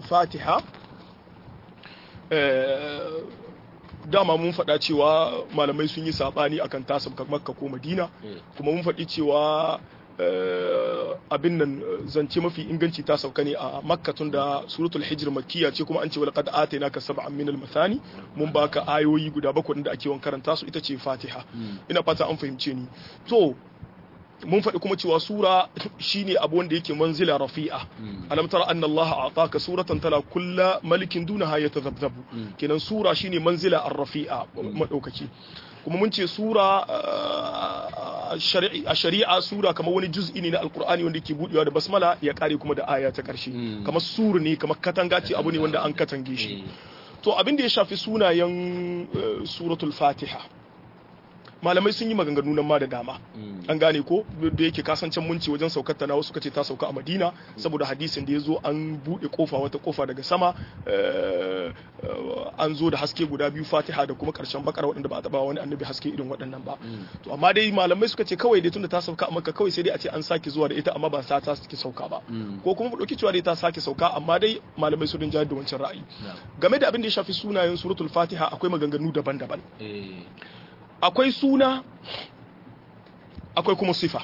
fatiha dama mun faɗa cewa malamai sun yi saɓani akan ta sauka makka ko madina kuma mun faɗi cewa abin nan zance mafi inganci ta sauka ne a makka tun da suratul hijr makkiya ce kuma an ce wal qad atainaka sab'an min al mathani mun baka ayoyi guda bakwai da ake yawan karanta su ita ce fatiha ina fata an fahimce ni to mun faɗi kuma cewa sura shine abu wanda yake manzila rafi'a alam tara anna Allah ataka suratan tala kulla malikin dunaha yatazabzabu kenan sura shine manzila ar-rafi'a madaukaki kuma mun ce sura a shari'a sura kamar wani juz'i ne na alkur'ani wanda ke budewa da basmala ya kare kuma da aya ta karshe kamar suru ne kamar katanga ce abu ne wanda an katange shi to abin da ya shafi sunayen suratul fatiha malamai sun yi maganganu nan ma da dama an gane ko da yake kasancen munci wajen saukar ta na wasu kace ta sauka a Madina saboda hadisin da ya zo an bude kofa wata kofa daga sama an zo da haske guda biyu Fatiha da kuma karshen bakar waɗanda ba a taba wani annabi haske irin waɗannan ba to amma dai malamai suka ce kawai dai tunda ta sauka a Makka kawai sai dai a ce an sake zuwa da ita amma ba sa ta sake sauka ba ko kuma mu dauki cewa dai ta sake sauka amma dai malamai su rinja da wancan ra'ayi game da abin da ya shafi sunayen suratul Fatiha akwai maganganu daban-daban akwai suna akwai kuma sifa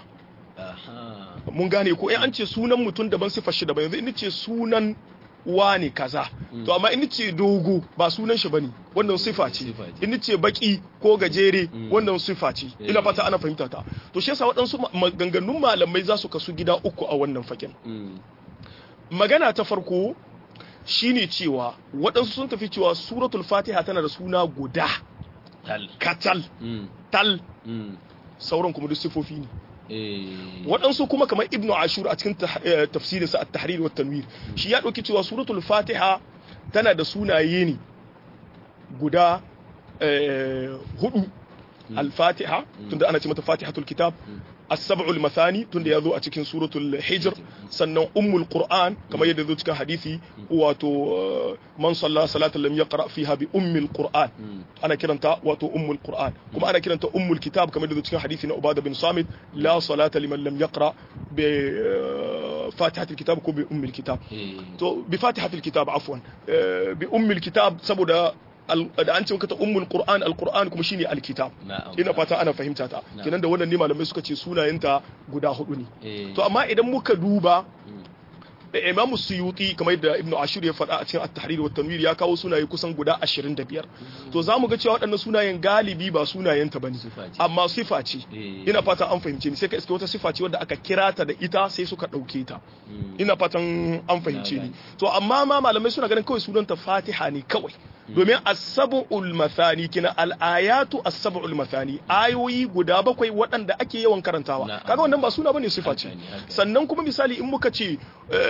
mun gane ko in an ce sunan mutum daban sifar shi daban yanzu in ce sunan wane kaza to amma in ce dogo ba sunan shi bane wannan sifa ce in ce baki ko gajere wannan sifa ce ina fata ana fahimta ta to shi yasa waɗansu maganganun malamai za su kasu gida uku a wannan fakin magana ta farko shine cewa waɗansu sun tafi cewa suratul fatiha tana da suna guda katal tal sauran kuma duk sifofi ne waɗansu kuma kamar ibnu ashur a cikin tafsirinsa at-tahrir wa tanwir shi ya ɗauki cewa suratul fatiha tana da sunaye ne guda hudu al-fatiha tunda ana ce mata fatihatul kitab السبع المثاني تند يذو أتكين سورة الحجر سنة أم القرآن كما يذو تكين حديثي واتو من صلى صلاة لم يقرأ فيها بأم القرآن أنا كرنتا واتو أم القرآن كما أنا كرنتا أم الكتاب كما يذو تكين حديثي عبادة بن صامت لا صلاة لمن لم يقرأ بفاتحة الكتاب كو بأم الكتاب تو بفاتحة الكتاب عفوا بأم الكتاب سبو da an ce maka ta ummul qur'an alquran kuma shine alkitab ina fata ana fahimta ta kenan da wannan ne malamai suka ce sunayenta guda hudu ne to amma idan muka duba Imam Suyuti kamar yadda Ibn Ashur ya faɗa a cikin At-Tahrir wa Tanwir ya kawo sunaye kusan guda 25 to zamu ga cewa waɗannan sunayen galibi ba sunayen ta bane amma sifa ce ina fata an fahimce ni sai ka iske wata sifa ce wadda aka kira ta da ita sai suka ɗauke ta ina fatan an fahimce ni to amma ma malamai suna ganin kawai sunanta Fatiha ne kawai domin as-sab'ul mathani kina al-ayatu as-sab'ul mathani ayoyi guda bakwai waɗanda ake yawan karantawa kaga wannan ba suna bane sifa ce sannan kuma misali in muka ce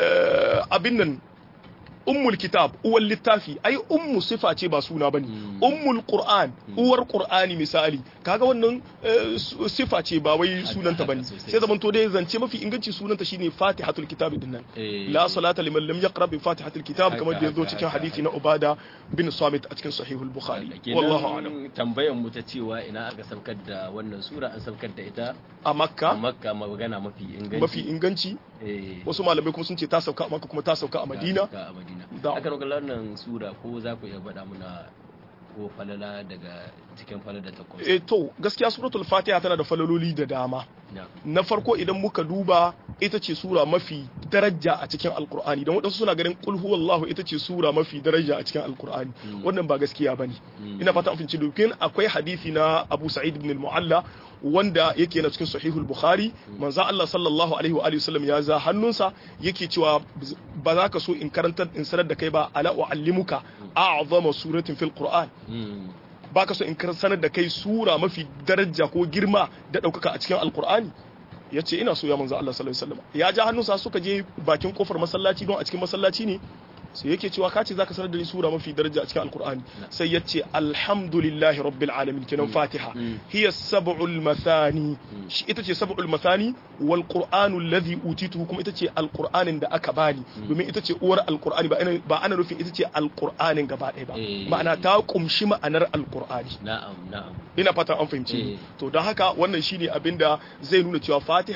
abin nan ummul kitab uwar littafi ai ummu sifa ce ba suna bane ummul qur'an uwar qur'ani misali kaga wannan sifa ce ba wai sunanta bane sai zaman to dai zance mafi inganci sunanta shine fatihatul kitab din nan la salata liman lam yaqra bi fatihatul kitab kamar da yazo cikin hadisi na ubada bin samit a cikin sahihul bukhari wallahu a'lam tambayar mu ta cewa ina aka saukar da wannan sura an saukar da ita a makka a makka magana mafi inganci mafi inganci wasu malamai kuma sun ce ta sauka a makka kuma ta sauka a madina a madina aka roƙa wannan sura ko za ku iya faɗa muna ko falala daga cikin falala ta kuma eh to gaskiya suratul fatiha tana da falaloli da dama na farko idan muka duba ita ce sura mafi daraja a cikin alkur'ani don waɗansu suna ganin qul huwallahu ita ce sura mafi daraja a cikin alkur'ani wannan ba gaskiya bane ina fata an finci dokin akwai hadisi na Abu Sa'id ibn al-Mu'alla wanda yake na cikin sahihul bukhari manzo Allah sallallahu alaihi wa alihi wasallam ya za hannunsa yake cewa ba za ka so in karantar in sanar da kai ba ala uallimuka a'zama suratin fil qur'an baka so in sanar da kai sura mafi daraja ko girma da daukaka a cikin alqur'ani ya ce ina so ya manzo Allah sallallahu alaihi wasallam ya ja hannunsa suka je bakin kofar masallaci don a cikin masallaci ne sai yake cewa kace zaka sanar da ni sura mafi daraja a cikin alqur'ani sai yace alhamdulillahi rabbil alamin kenan fatiha hiya sab'ul mathani shi ita ce sab'ul mathani wal qur'anu alladhi utitu kuma ita ce alqur'anin da aka bani domin ita ce uwar alqur'ani ba ana ba ana nufin ita ce alqur'anin gaba ɗaya ba ma'ana ta kumshi ma'anar alqur'ani na'am na'am ina fata an fahimci to don haka wannan shine abinda zai nuna cewa fatiha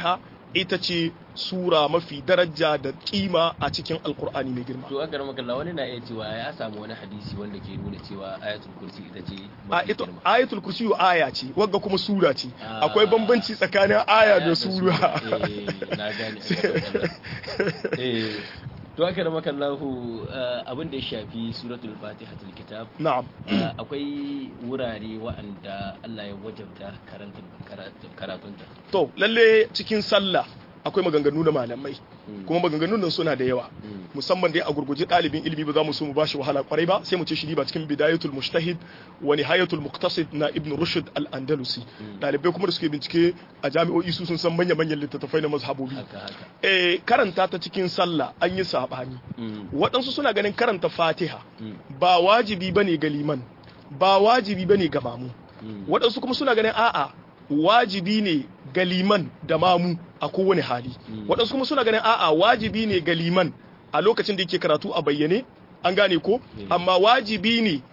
ita ce sura mafi daraja da kima a cikin alkur'ani mai girma to a garin makalla wani na iya cewa ya samu wani hadisi wanda ke nuna cewa ayatul kursi ita ce a mafi ita girma ayatul kursi aya ce wagga kuma sura ce Ah. akwai bambanci tsakanin aya da sura eh na gane a garin makalla. eh to a garin makallahu abin da ya shafi suratul fatihatul kitab na'am Uh, akwai wurare wa'anda Allah ya wajabta karantun karatu- karatunta. to lalle cikin sallah akwai maganganu na malamai Mm. kuma maganganun nan suna da yawa Mm. musamman dai a gurguje ɗalibin ilimi ba za mu so mu bashi wahala kwarai ba sai mu ce shi ba cikin bidayatul mujtahid wa nihayatul muqtasid na ibn rushd al-andalusi ɗalibai kuma da suke bincike a jami'o'i su sun san manya manyan littattafai na mazhabobi Haka haka. eh karanta ta cikin sallah an yi sabani Mm. waɗansu suna ganin karanta fatiha Mm. ba wajibi bane ga liman ba wajibi bane ga mamu Mm. waɗansu kuma suna ganin a'a wajibi ne ga liman da mamu a kowane hali waɗansu kuma suna ganin a'a wajibi ne ga liman a lokacin da yake karatu a bayyane an gane ko amma wajibi ne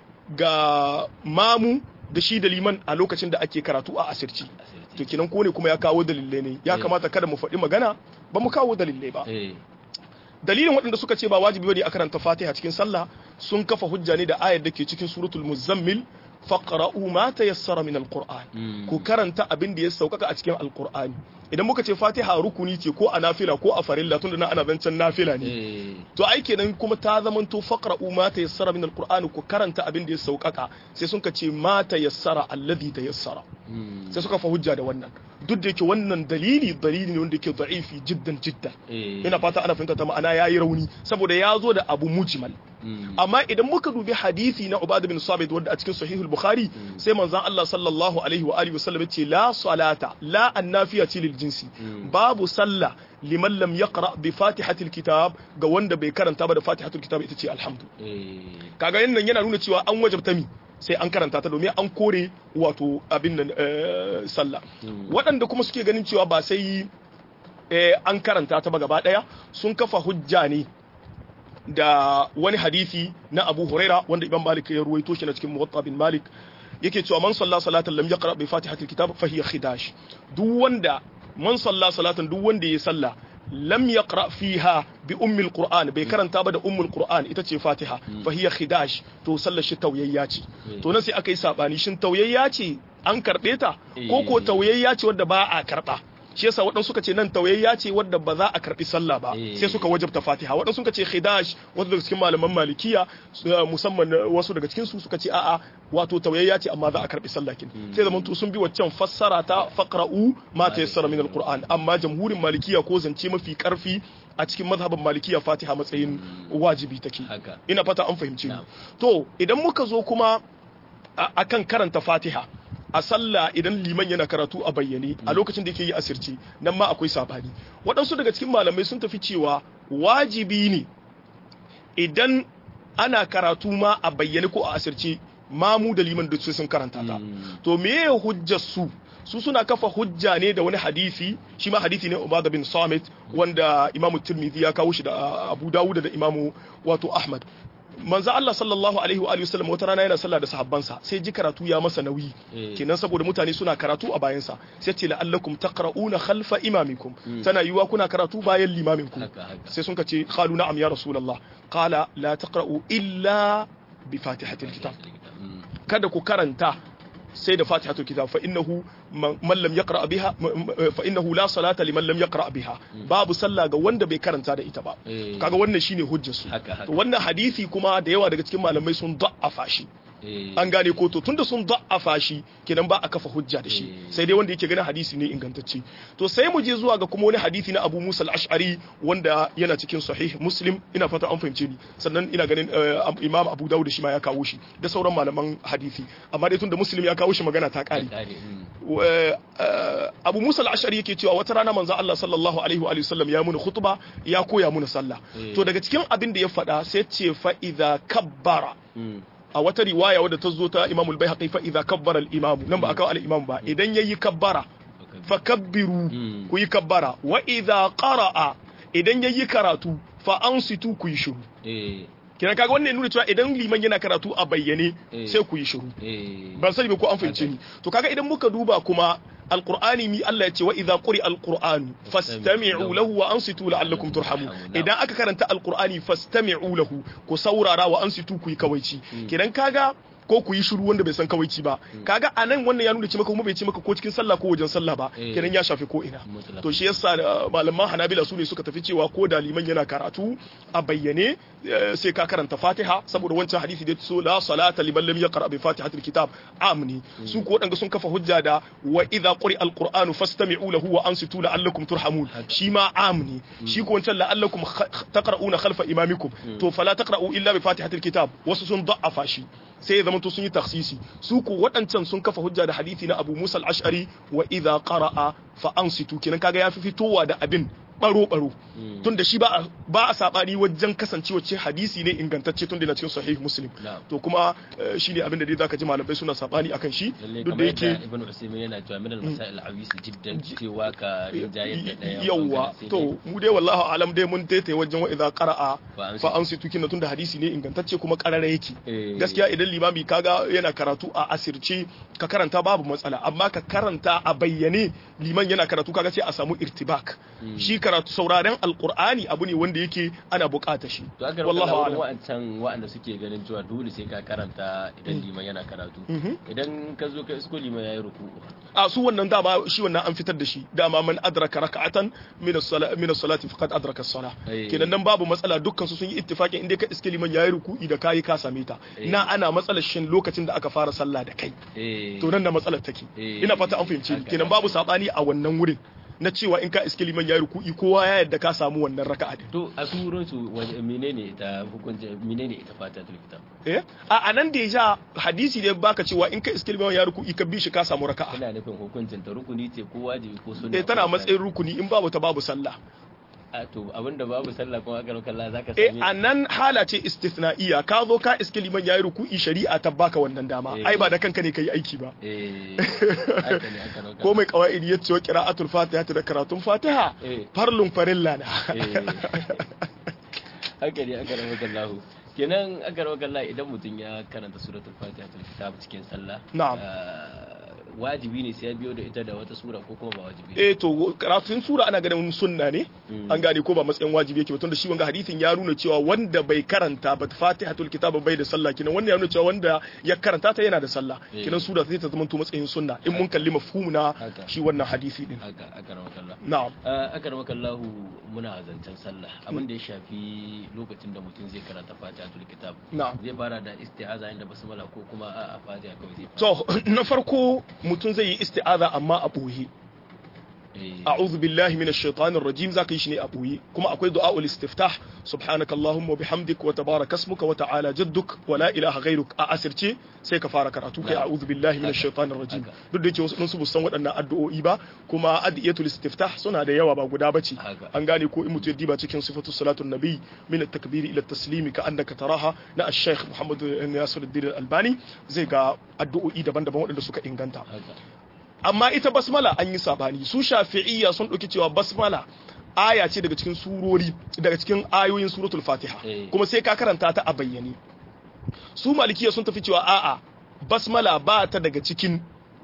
ga mamu da shi da liman a lokacin da ake karatu a asirci Asirce. to kenan ko ne kuma ya kawo dalilai ne ya Eh. kamata kada mu faɗi magana ba mu kawo dalilai ba Eh. dalilin waɗanda suka ce ba wajibi bane a karanta Fatiha cikin sallah sun kafa hujja ne da ayar da ke cikin suratul muzammil faqra'u ma tayassara min alquran Mm. ku karanta abin da ya saukaka a cikin alqur'ani idan muka ce Fatiha rukuni ce ko a nafila ko a farilla tunda na ana zancen nafila ne Eh. to ai kenan kuma ta zamanto faqra'u ma tayassara min alqur'ani ku karanta abin da ya saukaka sai sun ka ce ma tayassara alladhi tayassara Mm. sai suka fa hujja da wannan duk da yake wannan dalili dalili ne wanda yake da'ifi jiddan jiddan Eh. ina fata ana fahimta ta ma'ana yayi rauni saboda ya zo da abu mujmal Mm. amma idan muka dubi hadisi na Ubad bin Sabit wanda a cikin Sahihul Bukhari sai manzon Allah sallallahu alaihi wa alihi wasallam yace la salata la annafiya ce lil jinsi babu sallah liman lam yaqra bi fatihatil kitab ga wanda bai karanta ba da fatihatul kitab ita ce alhamdu Eh. kaga yin nan yana nuna cewa an wajabta mi sai an karanta ta domin an kore wato abin nan eh, sallah Mm. waɗanda kuma suke ganin cewa ba sai eh, an karanta ta ba gaba ɗaya sun kafa hujja ne da wani hadisi na Abu Huraira wanda Imam Malik ya ruwaito shi na cikin Muwatta bin Malik yake cewa man salla salatan lam yaqra bi fatihatil kitab fa hiya khidash duk wanda man salla salatan duk wanda ya salla lam yaqra fiha bi ummi alquran bai karanta ba da ummul qur'an ita ce fatiha fa hiya khidash to sallar shi tauyayya ce to nan sai aka yi sabani shin tauyayya ce an karbe ta ko ko tauyayya ce wadda ba a karba shi yasa waɗansu suka ce nan tauyayya ce wadda ba za a karbi sallah ba Eh. sai suka wajabta fatiha waɗansu suka ce khidash wasu daga cikin malaman malikiya su- musamman wasu daga cikin su suka ce a'a wato tauyayya ce amma za a karbi sallah kin sai zaman to sun bi waccan fassara ta faqra'u ma tayassara min alquran amma jamhurin malikiya ko zance mafi karfi a cikin mazhabin malikiya fatiha matsayin wajibi take Haka. ina fata an fahimci ni Na'am. to idan muka zo kuma a- akan karanta fatiha a sallah idan liman yana karatu a bayyane a lokacin da yake yi asirci nan ma akwai sabani waɗansu daga cikin malamai sun tafi cewa wajibi ne idan ana karatu ma a bayyane ko a asirce mamu da liman duk sai sun karanta ta Mm. to meye hujjar su su suna kafa hujja ne da wani hadisi shi ma hadisi ne Ubada bin Samit wanda Imam Tirmidhi ya kawo shi da Abu Dawud da Imam wato Ahmad manzo Allah sallallahu alaihi wa alihi wasallam wata rana yana sallah da sahabbansa sai ji karatu ya masa nauyi Eh. kenan saboda mutane suna karatu a bayansa sai ce la'allakum taqra'una khalfa imamikum tana yiwa kuna karatu bayan limaminku Haka, haka. sai sun ce qalu na'am ya rasulullah qala la taqra'u illa bi fatihatil kitab Mm. kada ku karanta sai da fatihatul kitab fa innahu man man lam yaqra biha fa innahu la salata liman lam yaqra biha babu sallah ga wanda bai karanta da ita ba Eh. kaga wannan shine hujjar su Haka, haka. to wannan hadisi kuma da yawa daga cikin malamai sun da'afa shi Eh. an gane ko to tunda sun da'afa shi kenan ba a kafa hujja da shi Eh. sai dai wanda yake ganin hadisi ne ingantacce to sai mu je zuwa ga kuma wani hadisi na Abu Musa al-Ash'ari wanda yana cikin sahih Muslim ina fata an fahimce ni sannan ina ganin eh, Imam Abu Dawud shi ma ya kawo shi da sauran malaman hadisi amma dai tunda Muslim ya kawo shi magana ta kare Kare, mm. wa- eh, Abu Musa al-Ash'ari yake cewa wata rana manzo Allah sallallahu alaihi wa alihi wasallam ya muni khutba ya koya muni sallah Eh. to daga cikin abin da ya faɗa sai ce fa idza kabbara Mm. a wata riwaya wadda ta zo ta Imam al-Baihaqi fa idza kabbara al-imam nan ba aka kawo al-imam ba idan yayi kabbara Okay. fa kabbiru Mm. ku yi kabbara wa idza qara'a idan yayi karatu fa ansitu ku yi shiru Eh. kina kaga wannan ya nuna cewa idan liman yana karatu a bayyane Eh. sai ku yi shiru Eh. ban sani ba ko an fahimce ni to kaga idan muka duba kuma alqur'ani mi Allah ya ce wa idza quri alqur'anu fastami'u lahu wa ansitu la'allakum turhamun idan aka karanta alqur'ani fastami'u lahu ku saurara wa ansitu ku yi kawaici kidan kaga ko ku yi shiru wanda bai san kawaici ba kaga anan wannan ya nuna ce maka kuma bai ce maka ko cikin sallah ko wajen sallah ba kenan ya shafi ko ina to shi yasa malaman Hanabila su ne suka tafi cewa ko da liman yana karatu a bayyane sai ka karanta Fatiha saboda wancan hadisi da so la salata liman lam yaqra bi fatihatil kitab amni su ko wadanga sun kafa hujja da wa idza quri alqur'anu fastami'u lahu wa ansitu la'allakum turhamun shi ma amni shi ko wancan la'allakum taqra'una khalfa imamikum to fala taqra'u illa bi fatihatil kitab wasu sun da'afa shi sai ya zamanto sun yi taksisi su ko waɗancan sun kafa hujja da hadisi na Abu Musa al-Ash'ari wa idza qara'a fa ansitu kenan kaga yafi fitowa da abin baro baro tun da shi ba ba a sabani wajen kasancewa ce hadisi ne ingantacce tun da na cikin sahih muslim to kuma shi ne abin da dai zaka ji malamai suna sabani akan shi duk da yake ibn usaymin yana cewa min al-masail al-awis jiddan cewa ka rinjayar da daya yawa to mu dai wallahi alam dai mun taitaye wajen wa idza qara'a fa ansitu kin tun da hadisi ne ingantacce kuma karara yake gaskiya idan limami kaga yana karatu a asirce ka karanta babu matsala amma ka karanta a bayyane liman yana karatu kaga sai a samu irtibak shi karatu sauraren alkur'ani abu ne wanda yake ana bukata shi to aka wallahu a'lam wa'ancan wa'anda suke ganin cewa dole sai ka karanta idan liman yana karatu idan ka zo ka isko liman yayi ruku a su wannan dama shi wannan an fitar da shi dama man adraka raka'atan min as-salati min as-salati faqad adraka as-salah kenan nan babu matsala dukkan su sun yi ittifaqin inda ka iske liman yayi ruku'i da kai ka same ta na ana matsalar shin lokacin da aka fara sallah da kai to nan da matsalar take ina fata an fahimci kenan babu sabani a wannan wurin na cewa in ka iske liman ya ruku'i kowa ya yadda ka samu wannan raka'a din to a surun su menene ita hukunci menene ita fata tul kitab eh a anan da ya hadisi ne baka cewa in ka iske liman ya ruku'i ka bi shi ka samu raka'a ina nufin hukuncin ta rukuni ce ko wajibi ko sunna eh tana matsayin rukuni in babu ta babu sallah a to abinda babu sallah kuma aka kalla zaka eh sami anan hala ce istithna'iya ka zo ka iske liman yayi ruku'i shari'a ta baka wannan dama ai ba da kanka ne kai aiki ba eh haka ne aka roka ko mai qawaidi ya ce wa qira'atul fatiha da karatun fatiha Eh. farlun farilla na haka ne aka roka Allah kenan aka roka Allah idan mutum ya karanta suratul fatiha tul kitab cikin sallah Na'am. ah, wajibi ne sai ya biyo da ita da wata sura ko kuma ba wajibi eh to karatun sura ana ganin sunna ne an gane ko ba matsayin wajibi yake ba tunda shi wanga hadisin ya nuna cewa wanda bai karanta ba fatihatul kitab bai da sallah kinan wannan ya nuna cewa wanda ya karanta ta yana da sallah Eh. kinan sura sai ta zama to matsayin sunna in mun kalli mafhumu na Haka. shi wannan hadisi din haka aka roka Allah na'am aka roka Allah muna zancen sallah abin da ya shafi lokacin da mutum zai karanta fatihatul kitab na'am zai fara da isti'aza inda basmala ko kuma a a fatiha kawai zai fara to na farko mutum zai yi isti'aza amma a boye Eh, a'udhu billahi minash shaitanir rajim zaka yi shi ne a boye kuma akwai du'aul istiftah subhanaka allahumma wa bihamdik wa tabaraka ismuka wa ta'ala jadduk wa la ilaha ghayruk a asirce sai ka fara karatu kai a'udhu billahi minash shaitanir rajim duk da yake wasu sun san waɗannan addu'o'i ba kuma adiyatul istiftah suna da yawa ba guda bace Haka. an gane ko in mutum ya diba cikin sifatu salatun nabi min at-takbir ila at-taslim ka annaka taraha na ash-shaykh muhammad nasiruddin al-albani zai ga addu'o'i daban-daban waɗanda suka inganta haka amma ita basmala an yi sabani su shafi'iyya sun ɗauki cewa basmala aya ce daga cikin surori daga cikin ayoyin suratul fatiha Eh. kuma sai ka karanta ta a bayyane su malikiya sun tafi cewa a'a basmala ba ta daga cikin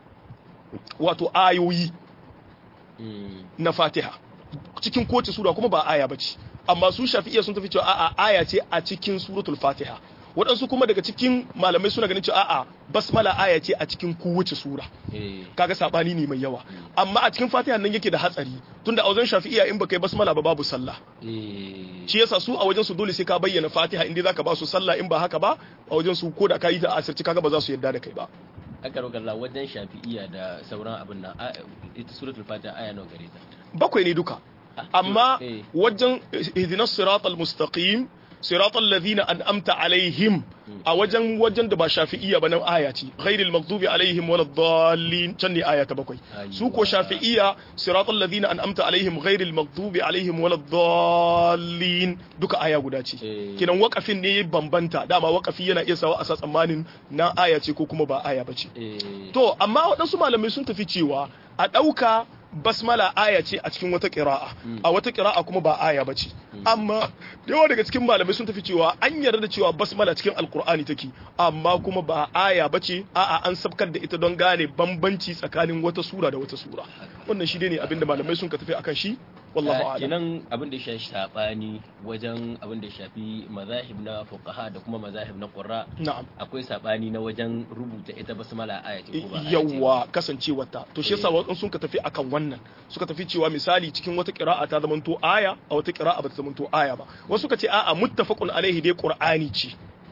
wato ayoyi Mm, na fatiha cikin kowace sura kuma ba aya bace amma su shafi'iyya sun tafi cewa a'a aya ce a cikin suratul fatiha waɗansu kuma daga cikin malamai suna ganin cewa a'a basmala aya ce a cikin kowace sura eh, kaga sabani ne mai yawa amma a cikin fatiha nan yake da hatsari tunda a wajen shafi'iya in baka yi basmala ba babu sallah eh, shi yasa su a wajen su dole sai ka bayyana fatiha inda zaka ba su sallah in ba haka ba a wajen su ko da ka yi ta asirci kaga ba za su yarda da kai ba aka roka Allah wajen shafi'iya da sauran abin nan a- ita suratul fatiha aya nawa gare ta bakwai ne duka Ah, amma eh. wajen ihdinas siratal mustaqim siratal ladhina an'amta alaihim a wajen wajen da ba shafi'iyya ba nan aya ce ghairil maghdubi alaihim waladdallin can ne aya ta bakwai su ko shafi'iyya siratal ladhina an'amta alaihim ghairil maghdubi alaihim waladdallin duka aya guda ce Eh. kinan wakafin ne ya bambanta dama wakafi yana iya sawa a sa tsammanin na aya ce ko kuma ba aya ba ce eh, To, amma waɗansu malamai sun tafi cewa a ɗauka basmala aya ce a cikin wata qira'a a wata qira'a kuma ba aya bace amma da yawa daga cikin malamai sun tafi cewa an yarda da cewa basmala cikin alqur'ani take amma kuma ba aya bace a'a an sabkar da ita don gane bambanci tsakanin wata sura da wata sura wannan shi ne abinda malamai sun ka tafi akan shi wallahu a'lam kenan abin da ya shafi sabani wajen abin da ya shafi mazahib na fuqaha da kuma mazahib na qurra na'am akwai sabani na wajen rubuta ita basmala aya ce ko ba aya ce yawwa kasancewarta to shi yasa wasu sun ka tafi akan wannan suka tafi cewa misali cikin wata qira'a ta zamanto aya a wata qira'a ba ta zamanto aya ba wasu suka ce a'a muttafaqun alaihi dai qur'ani ce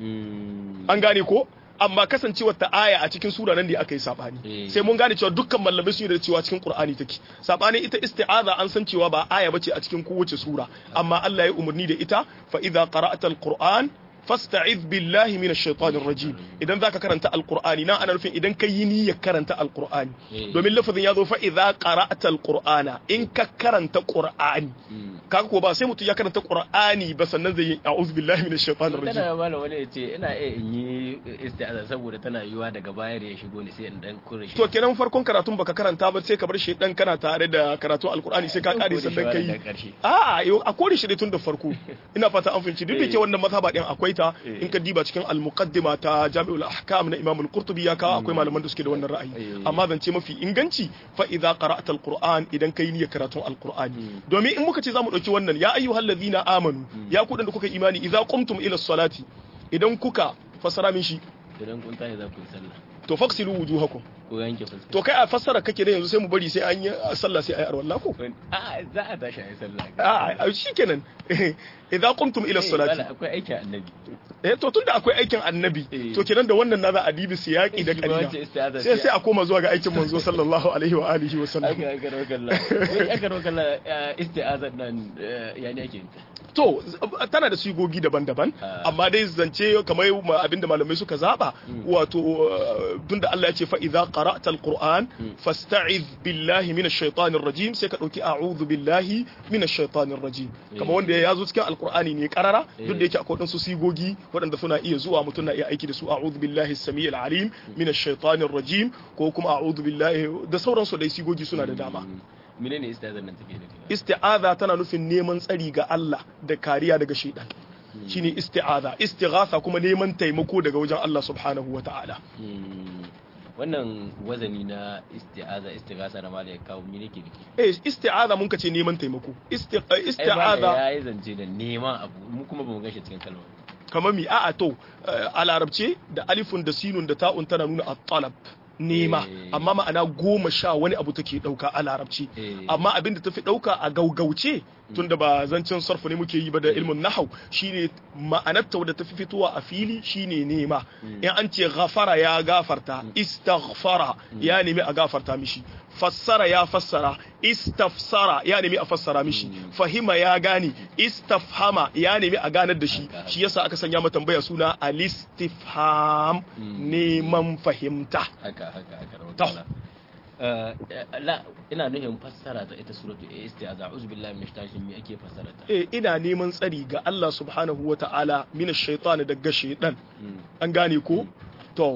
Mm. an gane ko amma kasancewar ta aya a cikin sura nan da aka yi sabani Eh. sai mun gane cewa dukkan malamai sun yi da cewa cikin qur'ani take sabani ita isti'aza an san cewa ba aya bace a cikin kowace sura amma Allah ya umarni da ita fa idza qara'ta alquran fasta'iz billahi minash shaitanir rajim idan zaka karanta alqur'ani na ana nufin idan kai yi niyyar karanta alqur'ani Eh. domin lafazin ya zo fa idza qara'ta alqur'ana in ka karanta qur'ani Mm. kaga ko ba sai mutum ya karanta qur'ani ba sannan zai yi a'udhu billahi minash shaitanir rajim tana mala wani ya ce ina iya in yi isti'aza saboda tana yiwa daga baya da ya shigo ne sai in dan kure shi to kenan farkon karatun baka karanta ba sai ka bar shi dan kana tare da karatun alkur'ani sai ka kare sannan daga kai karshe a'a yau a kore shi dai tun da farko ina fata an fahimci duk da ke wannan mazhaba din akwai ta Eh. in ka diba cikin al-muqaddima ta Jami'ul Ahkam na Imam al-Qurtubi ya kawo akwai malaman da suke da wannan ra'ayi Eh. amma zance mafi inganci fa idza qara'ta al-Qur'an idan kai niyyar karatun al-Qur'ani domin in muka ce zamu dauki wannan ya ayyuhallazina amanu ya ku da kuka imani idza qumtum ila salati idan kuka fasara min shi idan kun tashi za ku yi sallah to faksilu wujuhakum ko yanke fuska to kai a fassara kake da yanzu sai mu bari sai an yi sallah sai ayi arwalla ko a za a tashi a yi sallah a shikenan idza qumtum ila Eh, salati wala, akwai aikin annabi eh to tunda akwai aikin annabi Eh. to kenan da wannan na za a dibi siyaki da Shi ba kalila wacce isti'aza sai ce. sai a koma zuwa ga aikin manzo sallallahu alaihi wa alihi wa sallam aka aka rawa kalla wai aka rawa kalla isti'azar nan eh, ya ne ake yin ta to z- tana da sigogi daban-daban Ah. amma dai zance kamar ma- abinda malamai suka zaba wato uh, tunda Allah ya ce fa idza qara'ta alquran fasta'iz billahi minash shaitanir rajim sai ka dauki a'udhu billahi minash shaitanir rajim kamar wanda ya zo cikin alqur'ani ne karara duk da yake akwai wadansu sigogi waɗanda suna iya zuwa mutum na iya aiki da su a'udhu billahi samiyil alim minash shaitanir rajim ko kuma a'udhu billahi da sauransu dai sigogi suna da dama menene isti'azar nan take nufi isti'aza tana nufin neman tsari ga Allah da kariya daga shaitan shine isti'aza istighatha kuma neman taimako daga wajen Allah subhanahu wata'ala Hmm. wannan wazani na isti'aza istighasa da malai kawo me nake nufi eh isti'aza mun kace neman taimako Isti- eh, ai isti'aza ya yi zance da neman abu mu kuma bamu gashi cikin kalmar kamar mi a'a to eh, a larabce da alifun da sinun da ta'un tana nuna at-talab nema Eh. amma ma'ana goma sha wani abu take dauka a larabci Eh. amma abin da tafi dauka a gaugauce tunda ba zancen sarfu ne muke yi ba da ilmin nahau shine ma'anarta wadda tafi fitowa a fili shine nema in an ce ghafara ya gafarta istaghfara ya nemi a gafarta mishi fassara ya fassara istafsara ya nemi a fassara mishi fahima ya gane istafhama ya nemi a ganar da shi shi yasa aka sanya mata tambaya suna alistifham neman fahimta haka haka haka rawa To. kalla Eh, eh, la ina nuhin fassara ta ita suratu isti'aza a'udhu billahi minash shaitanir me ake fassara ta eh ina neman tsari ga Allah subhanahu wa ta'ala mina shaitan daga shaitan Hmm. an gane ko to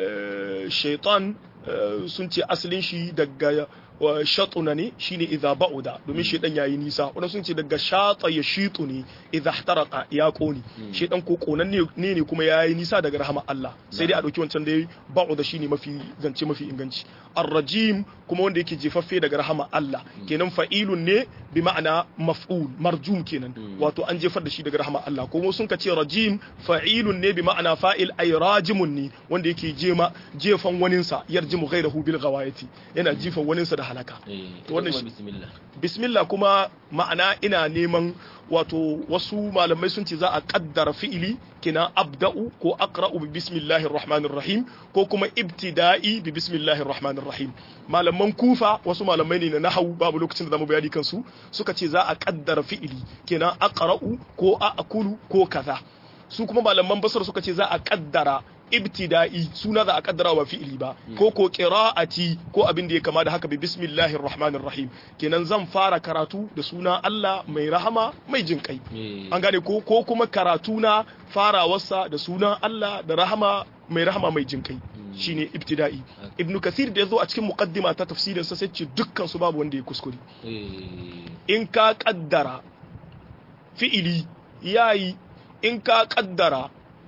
eh, shaitan eh, sun ce asalin shi daga wa shatuna ne shine idza ba'uda domin shaitan yayi nisa wannan sun ce daga shata ya shitu ne idza ihtaraqa ya koni shaitan ko konan ne ne ne kuma yayi nisa daga rahama Allah sai dai a dauki wancan dai ba'uda shine mafi zance mafi inganci ar-rajim kuma wanda yake jefaffe daga rahama Allah kenan fa'ilun ne bi ma'ana maf'ul marjum kenan wato an jefar da shi daga rahama Allah kuma sun ka ce rajim fa'ilun ne bi ma'ana fa'il ay rajimun ne wanda yake jema jefan waninsa yarjimu ghayrahu bil ghawayati yana jifan waninsa da halaka eh To wannan wannan shi- bismillah bismillah kuma ma'ana ina neman wato wasu malamai sun ce za a kaddara fi'ili kina abda'u ko aqra'u bi bismillahir rahmanir rahim ko kuma ibtida'i bi bismillahir rahmanir rahim malaman kufa wasu malamai ne na nahwu babu lokacin da zamu bayani kansu suka ce za a kaddara fi'ili kina aqra'u ko a'kulu ko kaza su kuma malaman basar suka ce za a kaddara ibtida'i suna za a kaddara wa fi'ili ba ko ko qira'ati ko abin da ya kama da haka bi bismillahir rahmanir rahim kenan zan fara karatu da suna Allah mai rahama mai jin kai eh an gane ko ko kuma karatu na farawarsa da sunan Allah da rahama mai rahama mai jin kai shine ibtida'i ibnu kathir da yazo a cikin muqaddima ta tafsirin sa sai ce dukkan su babu wanda ya kuskure eh in ka kaddara fi'ili yayi in ka kaddara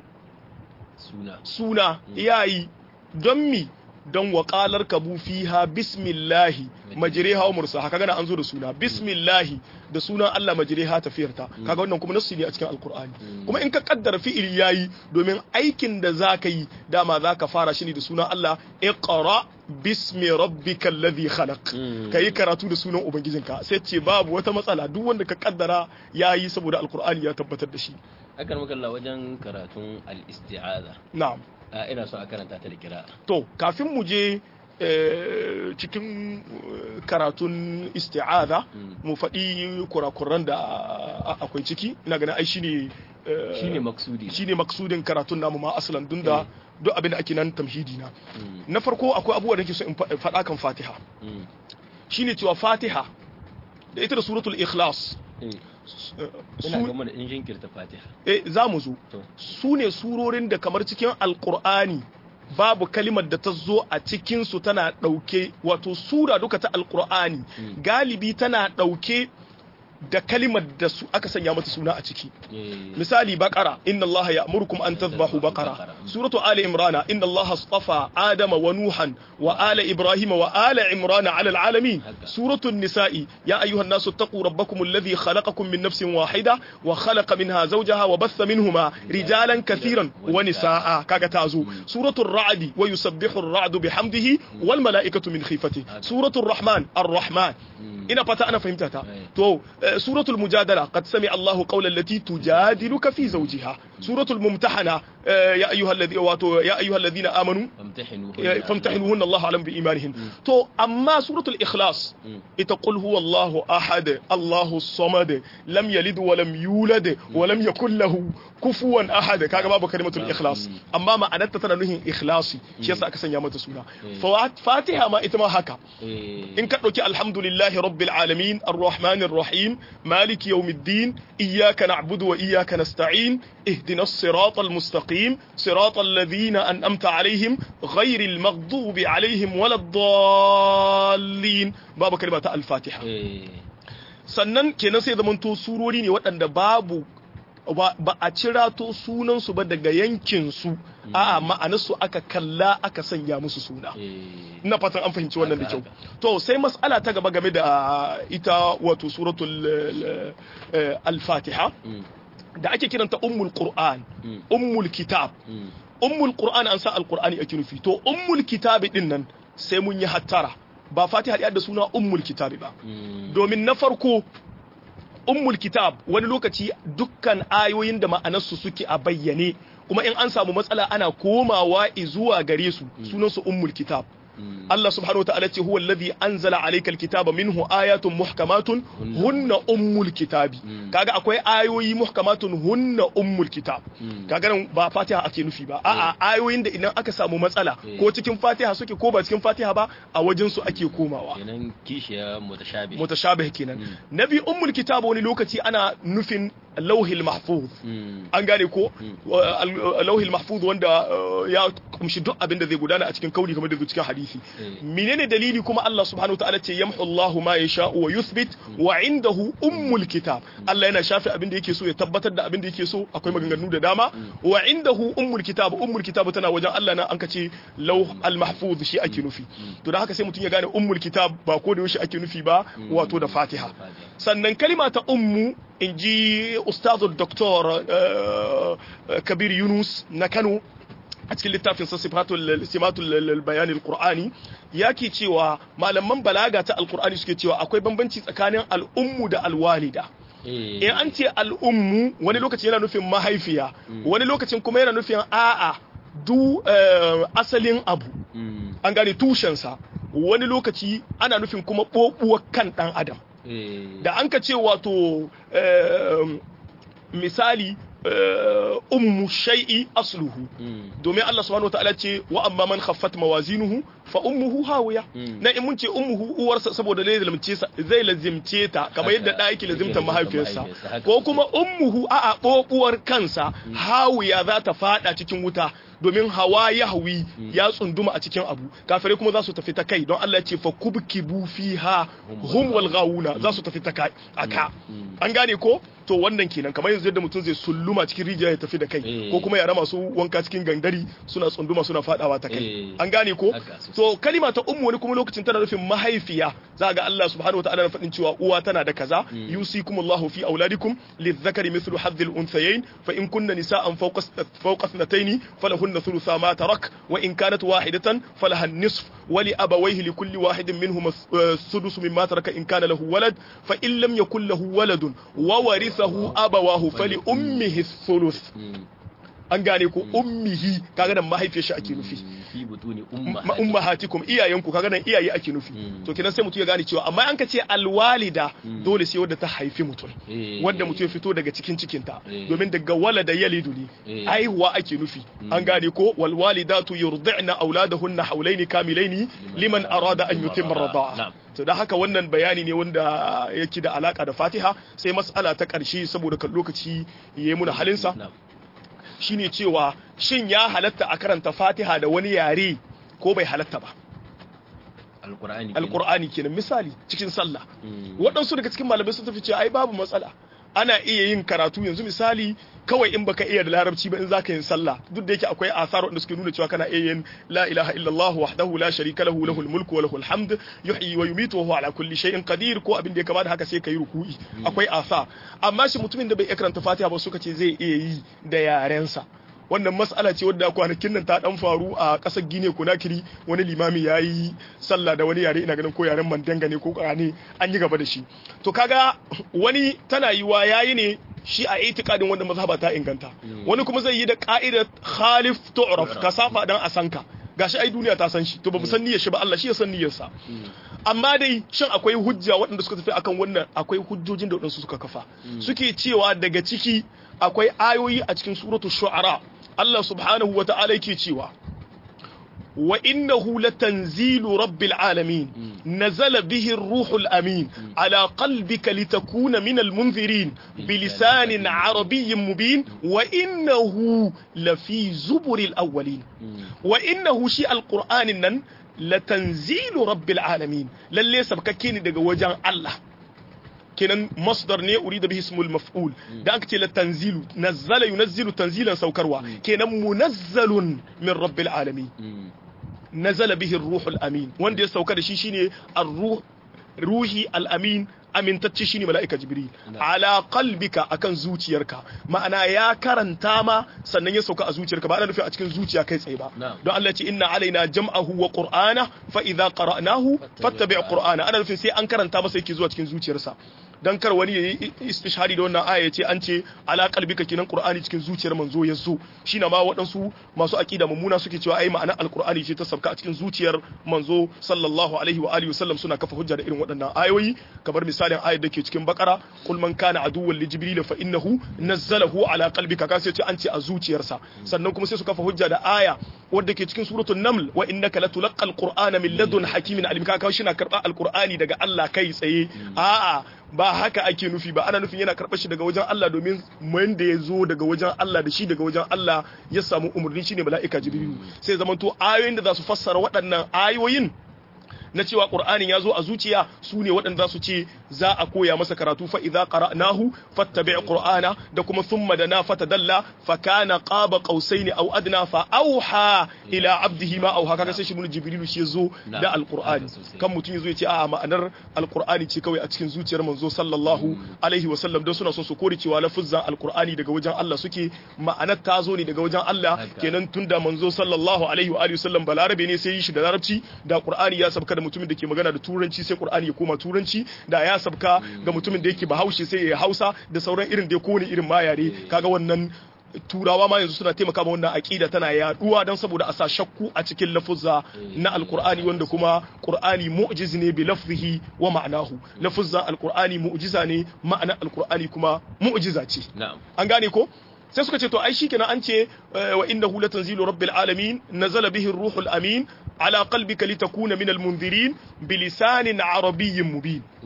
suna suna yayi don mi don waƙalar kabu fiha bismillahi majriha wa mursaha kaga na an zo da suna bismillahi da sunan Allah majriha tafiyarta kaga wannan kuma nassi ne a cikin alqur'ani kuma in ka kaddara fi'ili yayi domin aikin da zaka yi dama zaka fara shi ne da sunan Allah iqra bismi rabbikal ladhi khalaq kai karatu da sunan ubangijinka sai ce babu wata matsala duk wanda ka kaddara yayi saboda alqur'ani ya tabbatar da shi akan makalla wajen karatun al-isti'aza na'am a ina so a karanta ta da kira'a to kafin mu je eh, cikin eh, karatun isti'aza mu faɗi kurakuran da a- akwai ciki ina ganin ai shine eh, shine maksudi shine maksudin karatun namu ma asalan dun da Mm. duk abin da ake nan tamhidi na Mm, na farko akwai abubuwa da nake so in fa- faɗa kan Fatiha mm, shine cewa Fatiha da ita da suratul ikhlas eh. eh, ina su gama da in jinkirta fatiha eh, za mu zo to su ne surorin da kamar cikin alkur'ani babu kalimar da ta zo a cikinsu tana ɗauke wato sura duka ta alkur'ani Mm. galibi tana ɗauke da kalimar da su aka sanya mata suna a ciki eh, misali baqara inna allaha ya'murukum an tadhbahu baqara suratu ali imrana inna allaha astafa adama wa nuhan wa ala ibrahima wa ala imrana ala alalamin Haka. suratu nisa'i ya ayyuhan nasu taqu rabbakum alladhi khalaqakum min nafsin wahida wa khalaqa minha zawjaha wa batha minhuma rijalan kathiran wa nisaa kaga tazo suratu ar-ra'd wa yusabbihu ar-ra'du bihamdihi wal mala'ikatu min khifatihi suratu ar-rahman ar-rahman Mm. ina fata ana fahimta ta Right. to eh, suratul mujadala qad sami Allahu qawla allati tujadiluka fi zawjiha suratul mumtahana eh, ya ayyuhal ladhi wato ya ayyuhal ladhina amanu famtahinu eh, famtahinuhunna Allahu alam bi imanihin to amma suratul ikhlas Mm. ita qul huwallahu ahad Allahu samad lam yalid wa lam yulad wa lam yakul lahu kufuwan ahad kaga babu kalimatul ikhlas Mm. amma ma'anarta tana nuhin ikhlasi shi yasa aka sanya mata suna Mm. Fa- fatiha ma ita ma haka eh, in ka ɗauki alhamdulillahi rabbil alamin arrahmanir rahim maliki yawmiddin iyyaka na'budu wa iyyaka nasta'in ihdinas siratal mustaqim siratal ladhina an'amta alaihim ghayril maghdubi alaihim waladdallin babu kalma ta al-fatiha eh, sannan kenan sai zamanto surori ne waɗanda babu ba ba a cirato sunansu ba daga yankinsu a'a ma'anarsu aka kalla aka sanya musu suna eh, ina fatan an fahimci wannan da kyau Haka, to sai mas'ala ta gaba game da ita wato suratul eh, eh, al-fatiha mm, da ake kiranta ummul qur'an mm, ummul kitab mm, ummul qur'an an sa alqur'ani ake nufi to ummul kitab din nan sai mun yi hattara ba fatiha da suna ummul kitab ba mm, domin na farko ummul kitab wani lokaci dukkan ayoyin da ma'anarsu suke a bayyane kuma in an samu matsala ana komawa zuwa gare su sunansu ummul kitab mm, Allah subhanahu wa ta'ala ce huwa alladhi anzala alayka alkitaba minhu ayatun muhkamatun hunna ummul kitabi Mm. kaga akwai ayoyi muhkamatun hunna ummul kitab Mm. kaga nan ba Fatiha ake nufi ba a'a ayoyin da idan aka samu matsala Eh. ko cikin Fatiha suke ko ba cikin Fatiha ba a wajen su ake komawa kenan kishiya mutashabi mutashabih kenan nabi ummul kitab wani lokaci ana nufin lauhil mahfuz mm, an gane ko wa- al- lauhil mahfuz wanda uh, ya kumshi duk abin da zai gudana a cikin kauli kamar da cikin hadisi Eh. menene dalili kuma Allah subhanahu wa ta'ala ce yamhu Allahu ma yasha wa yuthbit wa indahu ummul kitab Allah yana shafe abin da yake so ya tabbatar da abin da yake so akwai maganganu da dama wa indahu ummul kitab ummul kitab tana wajen Allah na an kace lauh al mahfuz shi ake nufi to da haka sai mutum ya gane ummul kitab ba ko da yaushe ake nufi ba wato da Fatiha sannan kalima ta ummu in ji ustazul doktor kabir yunus na kano a cikin littafin sa sifatul simatul bayani alqur'ani yake cewa malaman balaga ta alqur'ani suke cewa akwai bambanci tsakanin al'ummu da alwalida eh, in an ce al'ummu wani lokaci yana nufin mahaifiya wani lokacin kuma yana nufin a'a du eh, asalin abu mm, an gane tushensa wani lokaci ana nufin kuma ɓoɓuwar kan ɗan adam eh, da an ka ce wato eh, misali eh, ummu shay'i asluhu mm, domin Allah subhanahu wataala ce wa amma man khaffat mawazinuhu fa ummuhu hawiya Mm. na in mun ce ummuhu uwarsa saboda zai lazimce sa zai lazimce ta kamar yadda da yake lazimta mahaifiyarsa mahaifiyarsa, haka ko kuma ummuhu a a bobuwar kansa hawiya za ta fada cikin wuta domin hawa yahwi ya tsunduma a cikin abu kafirai kuma za su tafi ta kai don Allah ya ce fa kubkibu fiha hum wal ghawuna za su tafi ta kai aka an gane ko to wannan kenan kamar yanzu yadda mutum zai sulluma cikin rijiya ya tafi da kai Eh. ko kuma yara masu wanka cikin gangari suna tsunduma suna fadawa ta kai Eh. an gane ko Haka sosai. to kalima ta ummu wani kuma lokacin tana nufin mahaifiya za ga Allah subhanahu wataala na faɗin cewa uwa tana da kaza yusikumullahu fi auladikum lidhakari mithlu hadhil unthayayn fa in kunna nisaan fawqa fawqa ithnatayn falahunna thulutha ma tarak wa in kanat wahidatan falaha an-nisf wa li abawayhi li kulli wahidin minhum السدس مما ترك إن كان له ولد فإن لم يكن له ولد وورثه أبواه فلأمه الثلث an gane ko ummihi kaga nan mahaifiyar shi ake nufi fi butuni ma ummahatikum iyayenku kaga nan iyaye ake nufi to kenan sai mutum ya gane cewa amma an ka ce alwalida dole sai wadda ta haifi mutum Eh. wanda mutum ya fito daga cikin cikinta Eh. domin daga walada yalidu ne Eh. aihuwa ake nufi an gane ko wal walidatu yurdi'na auladahunna hawlaini kamilaini liman arada an yutimma rida'a Na'am. to da haka wannan bayani ne wanda yake da alaka da Fatiha sai mas'ala ta karshe saboda kan lokaci yayi muna halinsa Na'am. shine cewa shin ya halatta a karanta Fatiha da wani yare ko bai halatta ba alqur'ani kenan. alqur'ani kenan misali cikin sallah Mm. waɗansu daga cikin malamai sun tafi cewa ai babu matsala ana iya yin karatu yanzu misali kawai in baka iya da larabci ba in zaka yin sallah duk da yake akwai asar wanda suke nuna cewa kana iya yin la ilaha illallah wahdahu la sharika lahu lahul mulku wa lahul hamd yuhyi wa yumitu wa huwa ala kulli shay'in qadir ko abin da ya kama da haka sai kai ruku'i akwai asa amma shi mutumin da bai iya karanta fatiha ba suka ce zai iya yi da yarensa wannan mas'ala ce wadda kwanakin nan ta dan faru a ƙasar Gine Conakry wani limami ya yi sallah da wani yare ina ganin ko yaren Mandanga ne ko ne an yi gaba da shi to kaga wani tana yiwa yayi ne shi a itikadin wanda mazhaba ta inganta wani kuma zai yi da ka'idar khalif tu'raf ka safa dan a sanka gashi ai duniya ta san shi to ba mu san niyyar shi ba Allah shi ya san niyyar sa amma dai shin akwai hujja waɗanda suka tafi akan wannan akwai hujjojin da waɗansu suka kafa suke cewa daga ciki akwai ayoyi a cikin suratul shu'ara Allah subhanahu wa ta'ala yake cewa wa innahu latanzilu rabbil alamin nazala bihi ar-ruhul amin ala qalbika litakuna minal munzirin bilisanin arabiyyin mubin wa innahu lafi zuburil awwalin wa innahu shi alqur'anin nan latanzilu rabbil alamin lalle sabkakke ne daga wajen Allah kenan masdar ne urida bihi ismul maf'ul da aka ce la tanzilu nazzala yunazzilu tanzilan saukarwa kenan munazzalun min rabbil alamin nazala bihi ruhul amin wanda ya sauka da shi shine ar-ruh ruhi al-amin amintacce shine mala'ika jibril ala qalbika akan zuciyarka ma'ana ya karanta ma sannan ya sauka a zuciyarka ba ana nufi a cikin zuciya kai tsaye ba don Allah ya ce inna alaina jam'ahu wa qur'ana fa idza qara'nahu fattabi' qur'ana ana nufin sai an karanta masa yake zuwa cikin zuciyarsa dan kar wani yayi istishhadi da wannan aya yace an ce ala qalbika kinan qur'ani cikin zuciyar manzo ya zo shine ma waɗansu masu aqida mummuna suke cewa ai ma'ana alqur'ani ce ta sabka a cikin zuciyar manzo sallallahu alaihi wa alihi wasallam suna kafa hujja da irin waɗannan ayoyi kamar misalin ayar da ke cikin bakara kul man kana aduwwan li jibril fa innahu nazzalahu ala qalbika ka sai ce an ce a zuciyarsa sannan kuma sai su kafa hujja da aya wadda ke cikin suratul naml wa innaka latulqal qur'ana min ladun hakimin alim ka kawo shi na karba alqur'ani daga Allah kai tsaye a'a ba haka ake nufi ba ana nufin yana karɓar shi daga wajen Allah domin wanda ya zo daga wajen Allah da shi daga wajen Allah ya samu umarni shine mala'ika jibrilu sai zamanto ayoyin da za su fassara waɗannan ayoyin na cewa qur'anin ya zo a zuciya su ne waɗanda su ce za a koya masa karatu fa idza qara'nahu fattabi' qur'ana da kuma thumma dana fatadalla fa kana qaba qausaini aw adna fa auha ila abdihi ma auha kaga sai shi mun jibrilu shi zo da alqur'ani kan mutum yazo ya ce a ma'anar alqur'ani ce kawai a cikin zuciyar manzo sallallahu alaihi wa sallam don suna son su kore cewa lafuzzan alqur'ani daga wajen Allah suke ma'anar ta zo ne daga wajen Allah kenan tunda manzo sallallahu alaihi wa alihi wasallam balarabe ne sai yi shi da larabci da qur'ani ya sabka da mutumin da ke magana da turanci sai qur'ani ya koma turanci da ya sabka ga mutumin da yake bahaushe sai ya hausa da sauran irin da kowane irin ma yare kaga wannan turawa ma yanzu suna taimaka ma wannan aqida tana yaduwa don saboda a sa shakku a cikin lafuzza na alqur'ani wanda kuma qur'ani mu'jiz ne bi lafzihi wa ma'anahu lafuzza alqur'ani mu'jiza ne ma'ana alqur'ani kuma mu'jiza ce an gane ko sai suka ce to ai shikenan an ce wa innahu latanzilu rabbil alamin nazala bihi ruhul amin ala qalbika litakuna minal munzirin bilisanin arabiyyin mubin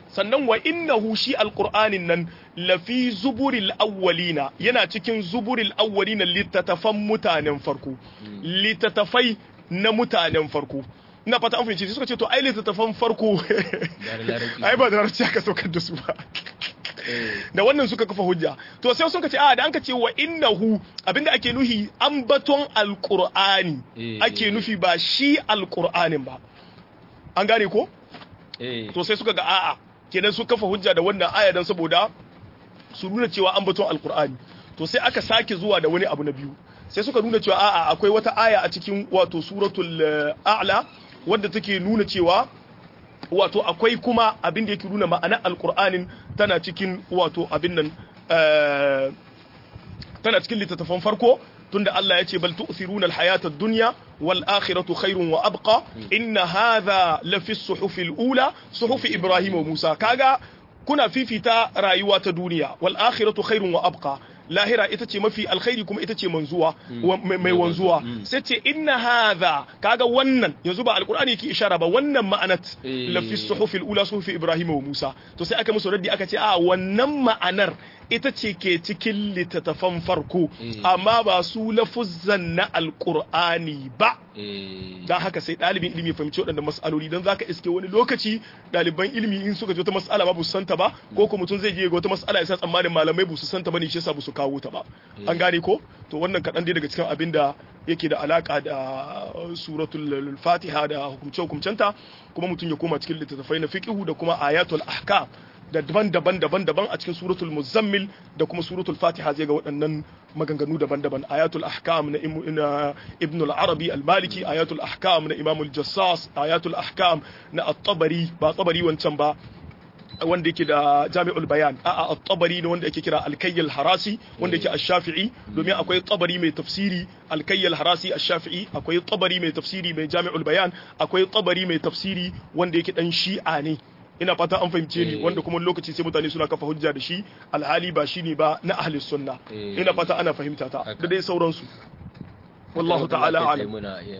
sannan wa innahu shi alqur'anin nan lafi zuburil awwalina yana cikin zuburil awwalina littattafan mutanen farko littattafai na mutanen farko ina fata an fahimci suka ce to ai littattafan farko ai ba da larabci aka saukar da su ba da wannan suka kafa hujja to sai suka ce a da anka ce wa innahu abinda ake nufi ambaton alqur'ani ake nufi ba shi alqur'anin ba an gane ko to sai suka ga a'a kenan su kafa hujja da wannan aya dan saboda su nuna cewa ambaton alqur'ani to sai aka sake zuwa da wani abu na biyu sai suka nuna cewa a'a akwai wata aya a cikin wato suratul a'la wadda take nuna cewa wato akwai kuma abin da yake nuna ma'anar alkur'anin tana cikin wato abin nan tana cikin littattafan farko tunda Allah ya ce bal tu'thiruna al-hayata ad-dunya wal akhiratu khairun wa abqa inna hadha la fi as-suhuf al-ula suhuf Ibrahim wa Musa kaga kuna fifita rayuwa ta duniya wal akhiratu khairun wa abqa lahira ita ce mafi alkhairi kuma ita ce manzuwa mai wanzuwa sai ce inna hadha kaga wannan yanzu ba alqur'ani yake ishara ba wannan ma'anat la fi suhufil ula suhufi ibrahim wa musa to sai aka musu raddi aka ce a wannan ma'anar ita ce ke cikin littattafan farko amma ba su lafuzzan na alqur'ani ba dan haka sai dalibin ilimi fahimci waɗannan mas'aloli dan zaka iske wani lokaci ɗaliban ilimi in suka ji wata mas'ala ba su santa ba ko kuma mutum zai je ga wata mas'ala ya sa tsammanin malamai ba su santa ba ne shi yasa ba su kawo ta ba an gane ko to wannan kaɗan dai daga cikin abin da yake da alaka da suratul fatiha da hukumce hukumcenta kuma mutum ya koma cikin littattafai na fiqhu da kuma ayatul ahkam da daban-daban daban-daban a cikin suratul muzammil da kuma suratul fatiha zai ga waɗannan maganganu daban-daban ayatul ahkam na ibn al-arabi al-maliki ayatul ahkam na imam al-jassas ayatul ahkam na at-tabari ba tabari wancan ba wanda yake da jami'ul bayan a'a at-tabari ne wanda yake kira al-kayyal harasi wanda yake ash-shafi'i domin akwai tabari mai tafsiri al-kayyal harasi ash-shafi'i akwai tabari mai tafsiri mai jami'ul bayan akwai tabari mai tafsiri wanda yake dan shi'a ne ina fata an fahimce ni wanda kuma lokaci sai mutane suna kafa hujja da shi alhali ba shine ba na ahli sunna ina fata ana fahimta ta da dai sauransu wallahu ta'ala alim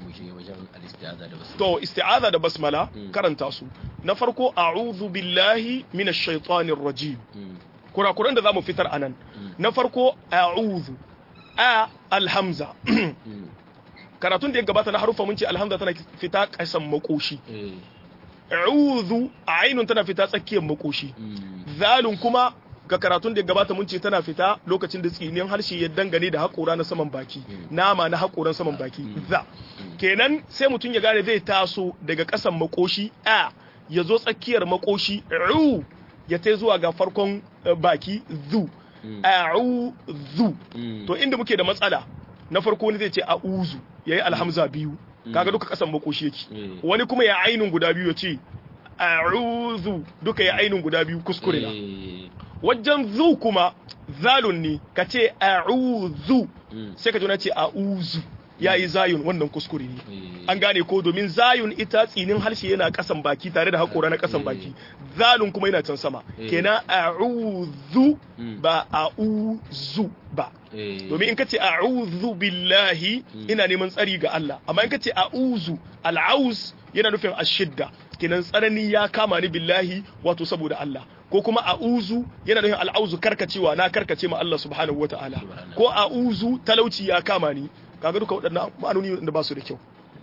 to isti'aza da basmala karanta su na farko a'udhu billahi minash shaitanir rajim kurakuran da zamu fitar anan na farko a'udhu a alhamza karatun da ya gabata na harufa mun ce alhamza tana fita kasan makoshi a'udhu ainun tana fita tsakiyar makoshi zalun kuma ga karatun da gabata mun ce tana fita lokacin da tsinin harshe ya dangane da haƙora na saman baki nama na haƙoran saman baki za kenan sai mutum ya gane zai taso daga ƙasan makoshi a ya zo tsakiyar makoshi ru ya tai zuwa ga farkon baki zu a'u zu to inda muke da matsala na farko ne zai ce a'uzu yayi alhamza biyu kaga duka ƙasan makoshi yake wani kuma ya ainun guda biyu ya ce a'udhu duka ya ainun guda biyu kuskure na wajen zu kuma zalun ne ka ce a'udhu sai ka jona ce a'uzu ya yi zayun wannan kuskure ne an gane ko domin zayun ita tsinin harshe yana kasan baki tare da haƙora na kasan baki zalun kuma yana can sama kenan a'udhu ba a'uzu ba domin in ka ce a'udhu billahi ina neman tsari ga Allah amma in ka ce a'uzu al'auz yana nufin ashidda kenan tsanani ya kama ni billahi wato saboda Allah ko kuma a'uzu yana nufin al'auzu karkacewa na karkace ma Allah subhanahu wata'ala ko a'uzu talauci ya kama ni kaga duka waɗannan ma'anoni da ba su da kyau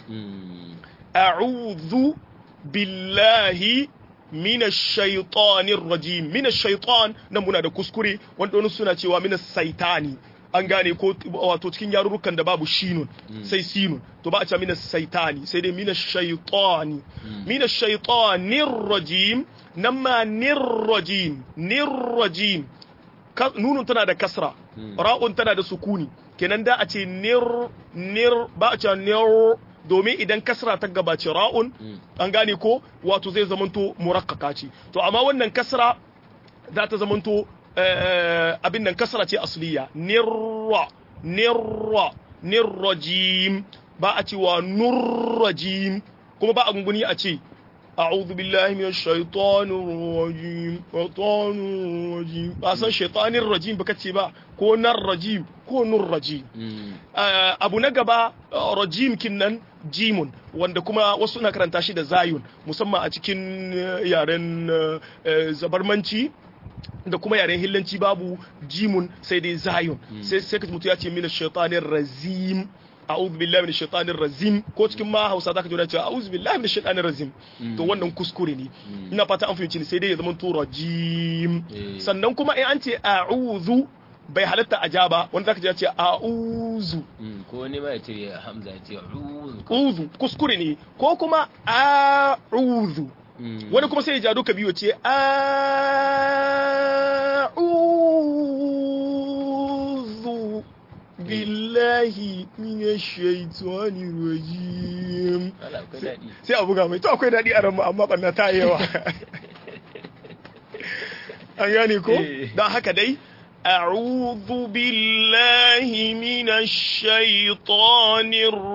a'udhu billahi minash shaitanir rajim minash shaitan nan muna da kuskure wanda wani suna cewa minas saitani an gane ko wato cikin yarurrukan da babu shinun sai sinun to ba a ce minas saitani sai dai minas shaitani minas shaitanir rajim nan ma nirrajim nirrajim nunun tana da kasra ra'un tana da sukuni kenan da a ce nir nir ba a ce nir domin idan kasra ta gabace ra'un an gane ko wato zai zamanto murakkaka ce to amma wannan kasra za ta zamanto abin nan kasra ce asliya nirra nirra nirrajim ba a cewa nurrajim kuma ba a gunguni a ce أعوذ بالله من الشيطان الرجيم شيطان الرجيم أصلا شيطان الرجيم بكتي با كون الرجيم كون الرجيم أبو نقبا رجيم كنن جيم wanda kuma wasu na karanta shi da zayun musamman a cikin eh, yaren eh, eh, zabarmanci da kuma yaren hillanci babu jimun sai dai zayun sai sai ka ji mutum ya ce mina shaitanir razim a'udhu billahi minash shaitanir razim ko cikin ma Hausa zaka ji wani cewa a'udhu billahi minash shaitanir razim to wannan kuskure ne ina fata an fahimci ni sai dai ya zama to rajim Eh. sannan kuma in an ce a'udhu bai halatta a ja ba wanda zaka ji ya ce a'udhu Mm, ko wani ma ya ce hamza ya ce uzu uzu kuskure ne ko kuma a'udhu Mm. wani kuma sai ya ja duka biyu ce a'udhu billahi minash shaitanir rajim Allah akwai daɗi sai a buga mai to akwai daɗi a ranmu amma ɓanna ta yi yawa an gane ko Eh. don haka dai أعوذ بالله من الشيطان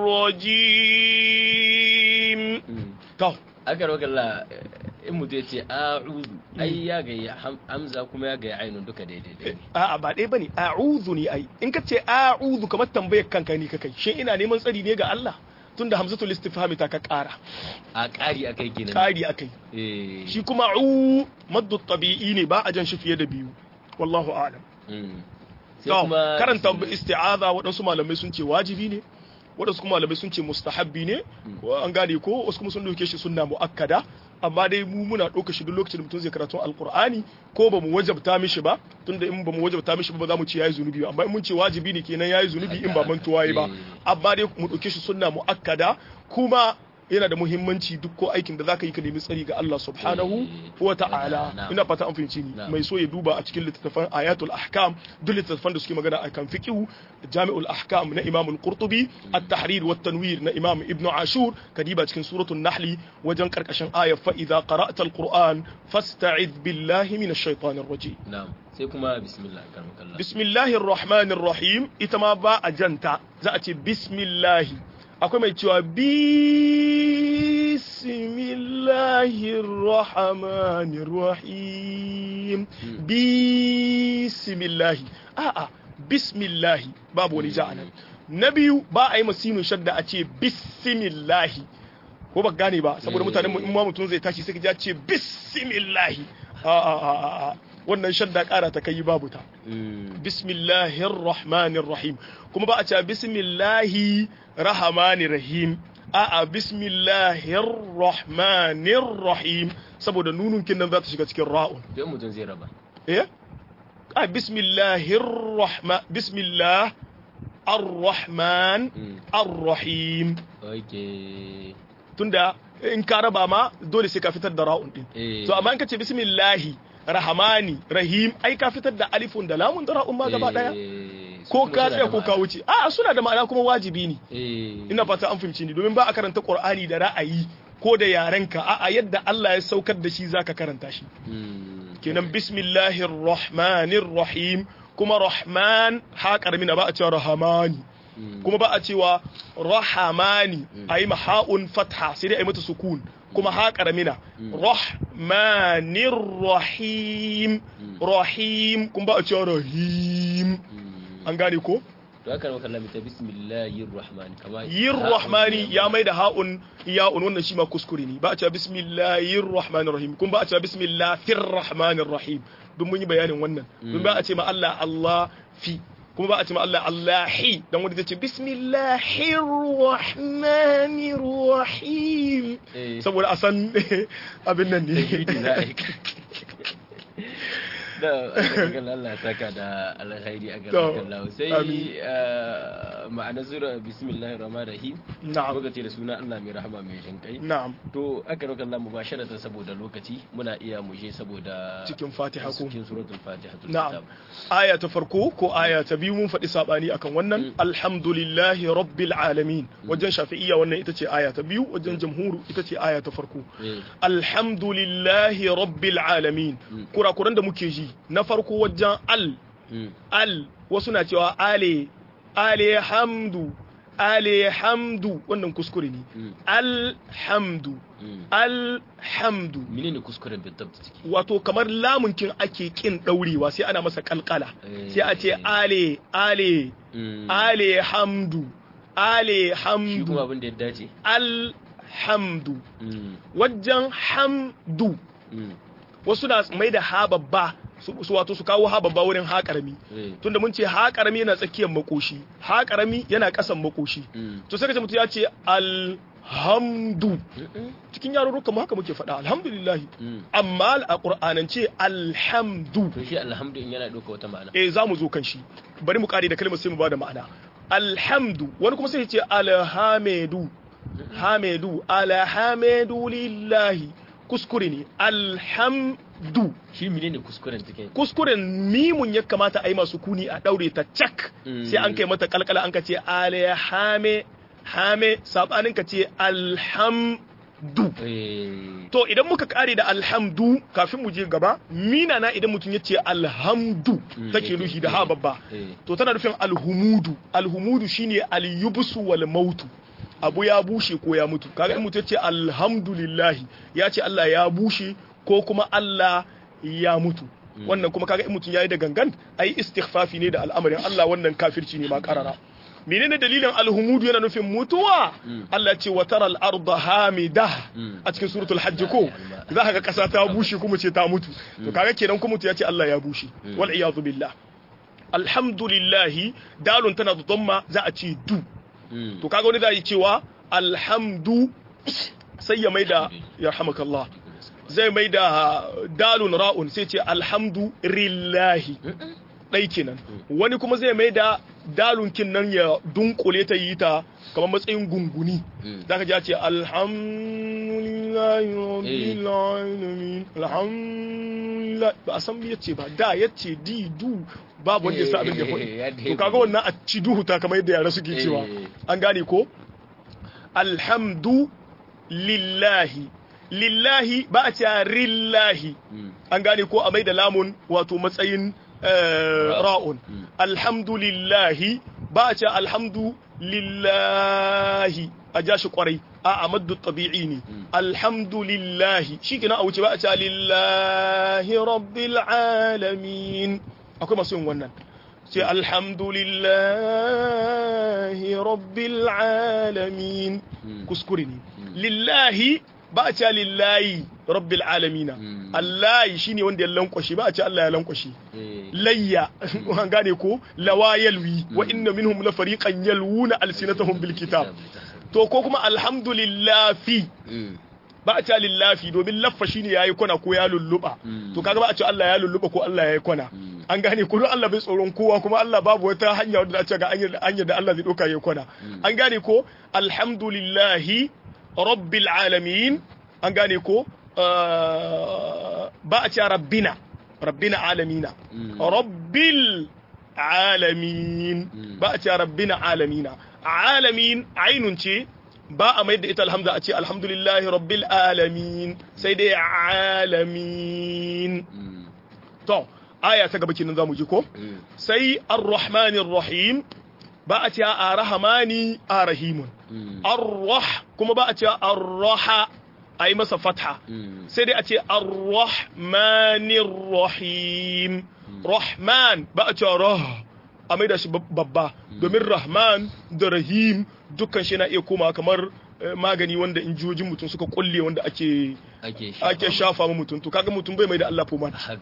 الرجيم Mm. to aka roƙa Allah in mutu ya ce a'udhu ai ya ga hamza kuma ya ga ainun duka daidai ne a'a ba ɗaya bane a'udhu ne ai in ka ce a'udhu kamar tambayar kanka ne kakai shin ina neman tsari ne ga Allah tunda hamzatul istifhami ta ka ƙara a ƙari akai kenan ƙari akai eh shi kuma u maddu tabi'i ne ba a jan shi fiye da biyu wallahu a'lam mm. To, sai kuma karanta isti'aza waɗansu malamai sun ce wajibi ne waɗansu kuma malamai sun ce mustahabbi ne ko an gane ko wasu kuma sun dauke shi sunna muakkada amma dai mu muna ɗauka shi duk lokacin da mutum zai karatu alqur'ani ko ba mu wajabta mishi ba tunda in ba mu wajabta mishi ba ba za mu ce yayi zunubi ba amma in mun ce wajibi ne kenan yayi zunubi in ba mantuwa yi ba amma dai mu ɗauke shi sunna muakkada kuma yana da muhimmanci duk ko aikin da zaka yi ka nemi tsari ga Allah subhanahu wa ta'ala Na'am. ina fata an fahimci ni Na'am. mai so ya duba a cikin littattafan ayatul ahkam duk littattafan da suke magana akan fiqh jami'ul ahkam na imam al-qurtubi at-tahrir wa tanwir na imam ibn ashur kadiba cikin suratul nahl wajen karkashin aya fa idza qara'ta al-qur'an fasta'id billahi minash shaitanir rajim na'am sai kuma bismillah karmakallah bismillahir rahmanir rahim ita ma ba a janta za a ce bismillahi akwai mai cewa bismillahir rahmanir rahim bismillahi a'a bismillahi babu wani ja anan na biyu ba a yi masinu shadda a ce bismillahi ko ba gane ba saboda mutanen mu in ma mutum zai tashi sai ka ji ya ce bismillahi a a a a a wannan shadda kara ta kai babu ta Mm. bismillahir rahmanir rahim kuma ba a ce bismillahi rahmanir rahim a'a bismillahir rahmanir rahim saboda nunun kin nan za ta shiga cikin ra'un don mutum zai raba eh a bismillahir rahman bismillah ar-rahman Mm. ar-rahim okay tunda in ka raba ma dole sai ka fitar da ra'un din eh to amma in ka ce bismillahi rahmani rahim ai ka fitar da alifun da lamun da ra'un ma gaba daya eh, su ko kuma ka suna tsaya da ko ka ma'ana. wuce a suna da ma'ana kuma wajibi ne eh ina fata an fahimci ni domin ba a karanta qur'ani da ra'ayi ko da yarenka a'a yadda Allah ya saukar da shi zaka karanta shi Mm. kenan bismillahir rahmanir rahim kuma rahman ha karmina ba a cewa rahamani Mm. kuma ba a cewa rahamani a yi maha'un fatha sai dai a yi mata sukun kuma ha karamina rahmanir rahim rahim kuma ba a cewa rahim Mm. an gane ko to aka maka lamita bismillahir rahman kama yin rahmani ya mai da ha'un ya'un wannan shi ma kuskure ne ba a cewa bismillahir rahmanir rahim kuma ba a cewa bismillahir rahmanir rahim duk mun yi bayanin wannan duk ba a ce ma Allah Allah fi kuma ba a ce ma Allah Allahi dan wanda zai ce bismillahir rahmanir rahim eh saboda a san abin nan tajwidi ne za a yi da aka Allah ya saka da alkhairi a To, gaban Allah sai amin. eh, ma'ana sura bismillahir rahmanir rahim na'am lokaci da suna Allah mai rahama mai jin kai na'am to aka roƙa Allah mubasharatan saboda lokaci muna iya mu je saboda cikin fatiha ko cikin suratul fatiha na'am aya ta farko ko aya ta biyu mun faɗi sabani akan wannan alhamdulillahi rabbil alamin wajen shafi'iyya wannan ita ce aya ta biyu wajen jamhuru ita ce aya ta farko eh alhamdulillahi rabbil alamin kurakuran da muke ji na farko wajen al mm, al wasu na cewa ale ale hamdu ale hamdu wannan kuskure ne mm, alhamdu mm. alhamdu menene kuskuren bin tabta ciki wato kamar lamunkin ake kin daurewa sai ana masa kalkala Eh. sai a ce ale ale Mm. ale hamdu ale shi kuma hamdu abin da ya dace al alhamdu Mm. wajen hamdu Mm. wasu na mai da ha babba su su wato su kawo ha babba wurin ha karami Eh. tunda mun ce ha karami yana tsakiyar makoshi ha karami yana kasan makoshi Mm. to sai ka ce mutum ya ce alhamdu Mm-mm. cikin yarurruka mu haka muke faɗa alhamdulillah Mm. amma a qur'anance alhamdu to shi alhamdu in yana ɗauka wata ma'ana eh za mu zo kan shi bari mu kare da kalmar sai mu bada ma'ana alhamdu wani kuma sai ya ce alhamidu hamidu alhamidu lillahi kuskure ne alhamdu shi menene kuskuren take kuskuren mimun ya kamata a yi masu kuni a daure ta cak Mm. sai an kai mata kalkala an ka ce alhame hame sabanin ka ce alhamdu eh to idan muka kare da alhamdu kafin mu je gaba mina na idan mutum ya ce alhamdu Mm, take yake, nufi da ha eh, babba eh. to tana nufin alhumudu alhumudu shine alyubsu wal mautu abu ya bushe ko ya mutu kaga in mutum ya ce alhamdulillahi ya ce Allah ya bushe ko kuma Allah ya mutu wannan kuma kaga in mutum yayi da gangan ai istighfafi ne da al'amarin Allah wannan kafirci ne ma karara menene dalilin alhumudu yana nufin mutuwa Allah ce wa taral arda hamida Mm. a cikin suratul hajj ko za ka ga kasa ta bushe kuma ce ta mutu to kaga kenan kuma mutu ya ce Allah ya bushe wal iyadu billah alhamdulillah dalun tana da dhamma za a ce du Mm. to kaga wani da yi cewa alhamdu sai ya maida yarhamakallah zai maida dalun ra'un sai ce alhamdu lillahi ɗai kenan wani kuma zai maida dalun kin nan ya dunkule ta yi ta kamar matsayin gunguni Mm. zaka ji ya ce alhamdulillahi rabbil alamin alhamdulillah ba a san me yace ba da yace di du babu wanda ya sa abin da ya Eh, ya faɗi dai to kaga wannan a ci duhu ta kamar yadda yara suke cewa Eh. an gane ko alhamdu lillahi lillahi ba a cewa rillahi Mm. an gane ko a mai da lamun wato matsayin eh, ra'un Mm. alhamdulillahi ba a cewa alhamdu lillahi a ja shi kwarai a a maddu tabi'i ne alhamdulillahi shi kina a wuce ba a cewa lillahi rabbil alamin akwai masu yin wannan sai alhamdulillahi rabbil alamin Mm. kuskure ne lillahi ba a cewa lillahi rabbil alamina Mm. allahi shine wanda ya lankwashe ba a ce Allah ya lankwashe Eh. layya an gane ko lawa yalwi wa inna minhum la fariqan yalwuna alsinatahum bil kitab to ko kuma alhamdulillah fi Mm. ba a ce lillafi domin laffa shine yayi kwana ko ya lulluba Mm. to kaga ba a ce Allah ya lulluba ko Allah yayi kwana Mm. an gane ko don Allah bai tsoron kowa kuma Allah babu wata hanya wadda a ce ga hanyar hanyar da Allah zai doka yayi kwana an gane ko alhamdulillahi rabbil alamin an gane ko ah, ba a ce rabbina rabbina alamina Mm. rabbil alamin Mm. ba a ce rabbina alamina alamin ainun ce ba a mai da ita alhamza a ce alhamdulillahi rabbil alamin sai dai alamin Mm. to aya ta gaba kenan zamu ji ko Mm. sai ar-rahmanir rahim ba a ce a rahmani a rahimun Mm. ar-rah kuma ba a ce ar-raha ai masa fatha Mm. sai dai a ce ar-rahmanir rahim rahman ba a ce rah a maida shi bab- babba domin rahman da rahim dukkan shi na iya koma kamar eh, magani wanda injojin mutum suka kulle wanda ake ake ake shafa ma mutum to kaga mutum bai mai da Allah foma haka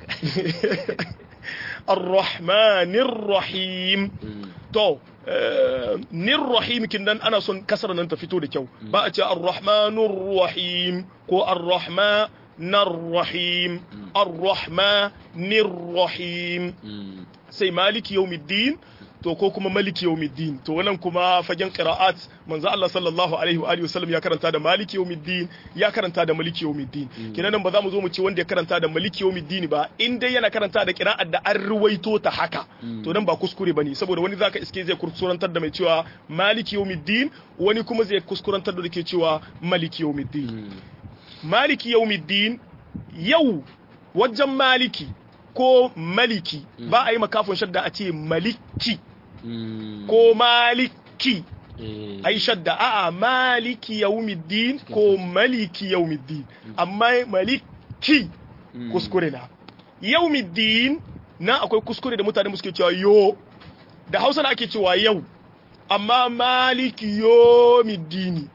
ar-rahmanir rahim Mm. to eh, nir rahim kin nan ana son kasar nan ta fito da kyau ba a ce ar-rahmanur rahim ko ar-rahmanir rahim ar-rahmanir rahim Mm. sai maliki yawmiddin to ko kuma maliki yawmiddin to wannan kuma fagen qira'at manzo Allah sallallahu alaihi wa alihi wasallam ya karanta da maliki yawmiddin ya karanta da maliki yawmiddin kenan nan ba za mu zo mu ce wanda ya karanta da maliki yawmiddin ba in dai yana karanta da qira'at da an ruwaito ta haka to nan ba kuskure bane saboda wani zaka iske zai kuskurantar da mai cewa maliki yawmiddin wani kuma zai kuskurantar da ke cewa maliki yawmiddin Mm. maliki yaumiddin yau wajen maliki ko maliki ba a yi makafin shadda a ce maliki Mm. ko maliki Eh. a yi shadda a'a maliki yaumiddin ko maliki yaumiddin amma maliki Mm. kuskure na yaumiddin na akwai kuskure da mutane suke cewa yo da hausa na ake cewa yau amma maliki yomiddini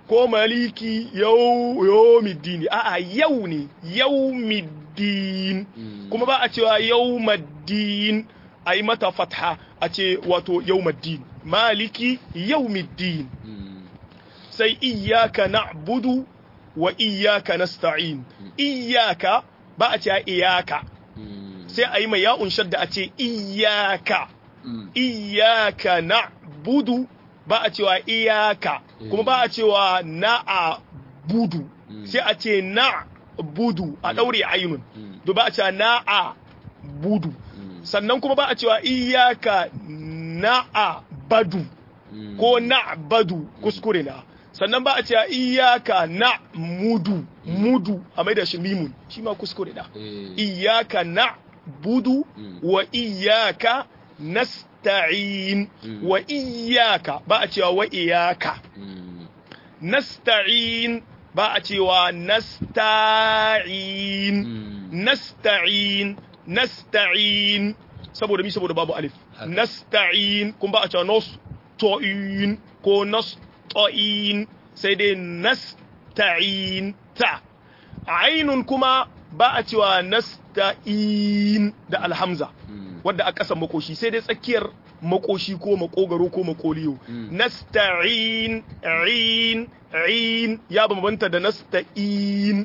ko maliki yau yawmiddin a'a yau ne yawmiddin kuma ba a cewa yawmaddin a yi mata fatha a ce wato yawmaddin maliki yawmiddin sai iyyaka na'budu wa iyyaka nasta'in iyyaka ba a cewa iyaka sai a yi mai ya'un shadda a ce iyaka iyaka na'budu ba a cewa iyaka kuma ba a cewa na'a budu sai a ce na budu a ɗaure ainun to ba a cewa na'a budu sannan kuma ba a cewa iyaka na'a badu ko na badu kuskure na sannan ba a cewa iyaka na mudu mudu a mai da shi mimun shi ma kuskure na iyaka na budu wa iyaka nasta'in wa iyaka ba a cewa wa iyaka nasta'in ba a cewa nasta'in nasta'in nasta'in saboda mi saboda babu alif nasta'in kun ba a cewa nasta'in ko nasta'in sai dai nasta'in ta ainun kuma ba a cewa nasta'in da alhamza wadda a ƙasan makoshi sai dai tsakiyar makoshi ko makogaro ko makoliyo nasta'in in in ya bambanta da nasta'in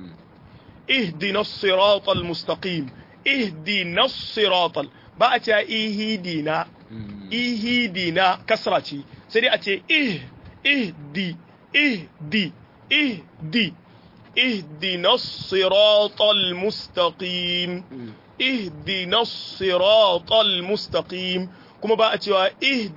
ihdina siratal mustaqim ihdina siratal ba a ce ihidina ihidina kasra ce sai dai a ce ih ihdi ihdi ihdi اهدنا الصراط المستقيم اهدنا الصراط المستقيم kuma ba a cewa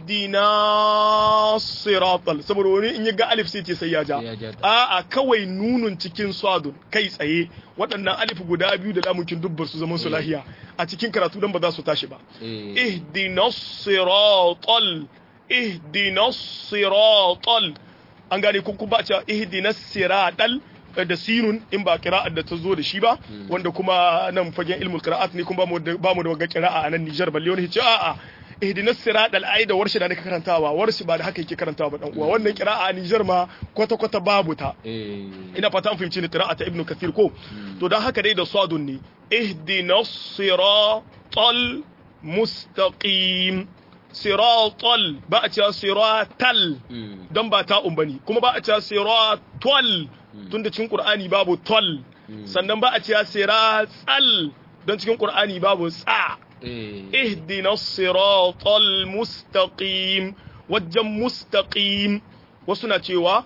ihdina siratal saboda wani in ya ga alif sai ce sai ya ja a'a kawai nunun cikin swadun kai tsaye waɗannan alif guda biyu da lamunkin dubbar su zaman su lahiya a cikin karatu dan ba za su tashi ba ihdina siratal ihdina siratal an gane kun ba a cewa ihdina siratal da sinun in ba kira'ar da ta zo da shi ba wanda kuma nan fagen ilmul qira'at ne kuma ba mu da wagga qira'a a nan Niger balle wani ce a'a ihdinas siratal ay da warshi da nake karantawa warshi ba da haka yake karantawa ba dan uwa wannan qira'a a Niger ma kwata kwata babu ta ina fata an fahimci ni qira'a ta Ibn Kathir ko to dan haka dai da sadun ne ihdinas siratal mustaqim siratal ba a cewa siratal don ba ta umbani kuma ba a cewa siratal tunda cikin Qur'ani babu tol sannan ba a cewa siratsal don cikin Qur'ani babu tsa ihdina siratal mustaqim wajen mustaqim wasu na cewa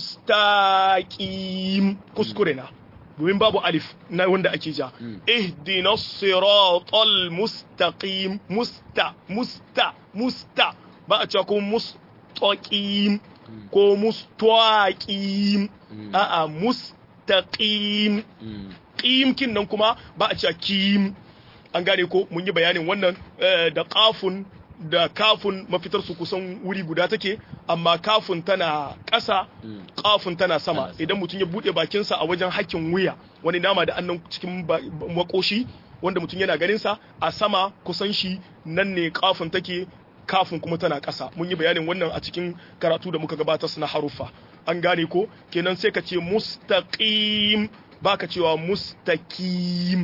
mustaqim kuskure na domin babu alif na wanda ake ja ihdina siratal mustaqim musta musta musta ba a cewa kuma mustaqim ko mustaqim a'a mustaqim qim kin nan kuma ba a cewa kim an gane ko mun yi bayanin wannan da qafun da kafun mafitar su kusan wuri guda take amma kafun tana ƙasa kafun tana sama idan mutum ya bude bakinsa a wajen hakkin wuya wani nama da annan cikin makoshi wanda mutum yana ganin sa a sama kusan shi nan ne kafun take kafin kuma tana ƙasa mun yi bayanin wannan a cikin karatu da muka gabatar na haruffa an gane ko kenan sai ka ce mustaqim baka cewa mustaqim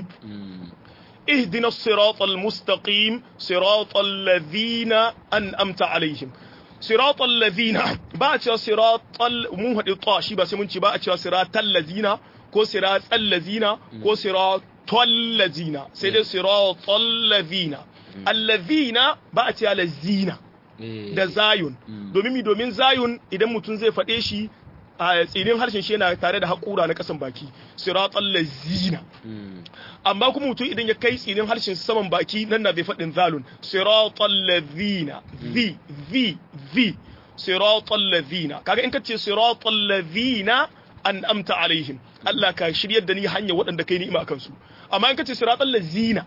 اهدنا الصراط المستقيم صراط الذين أنأمت عليهم صراط الذين باتشا صراط مو هدي طاشي بس منشي باتشا صراط الذين كو صراط الذين كو صراط الذين سيدي صراط الذين الذين باتشا الذين da zayun domin mi domin zayun idan mutum zai faɗe shi a tsinin harshen shi yana tare da haƙura na ƙasan baki siratal lazina amma kuma mutum idan ya kai tsinin harshen saman baki nan na bai faɗin zalun siratal lazina zi zi zi siratal lazina kaga in ka ce siratal lazina an amta alaihim Allah ka shiryar da ni hanya waɗanda kai ni'ima akan su amma in ka ce siratal lazina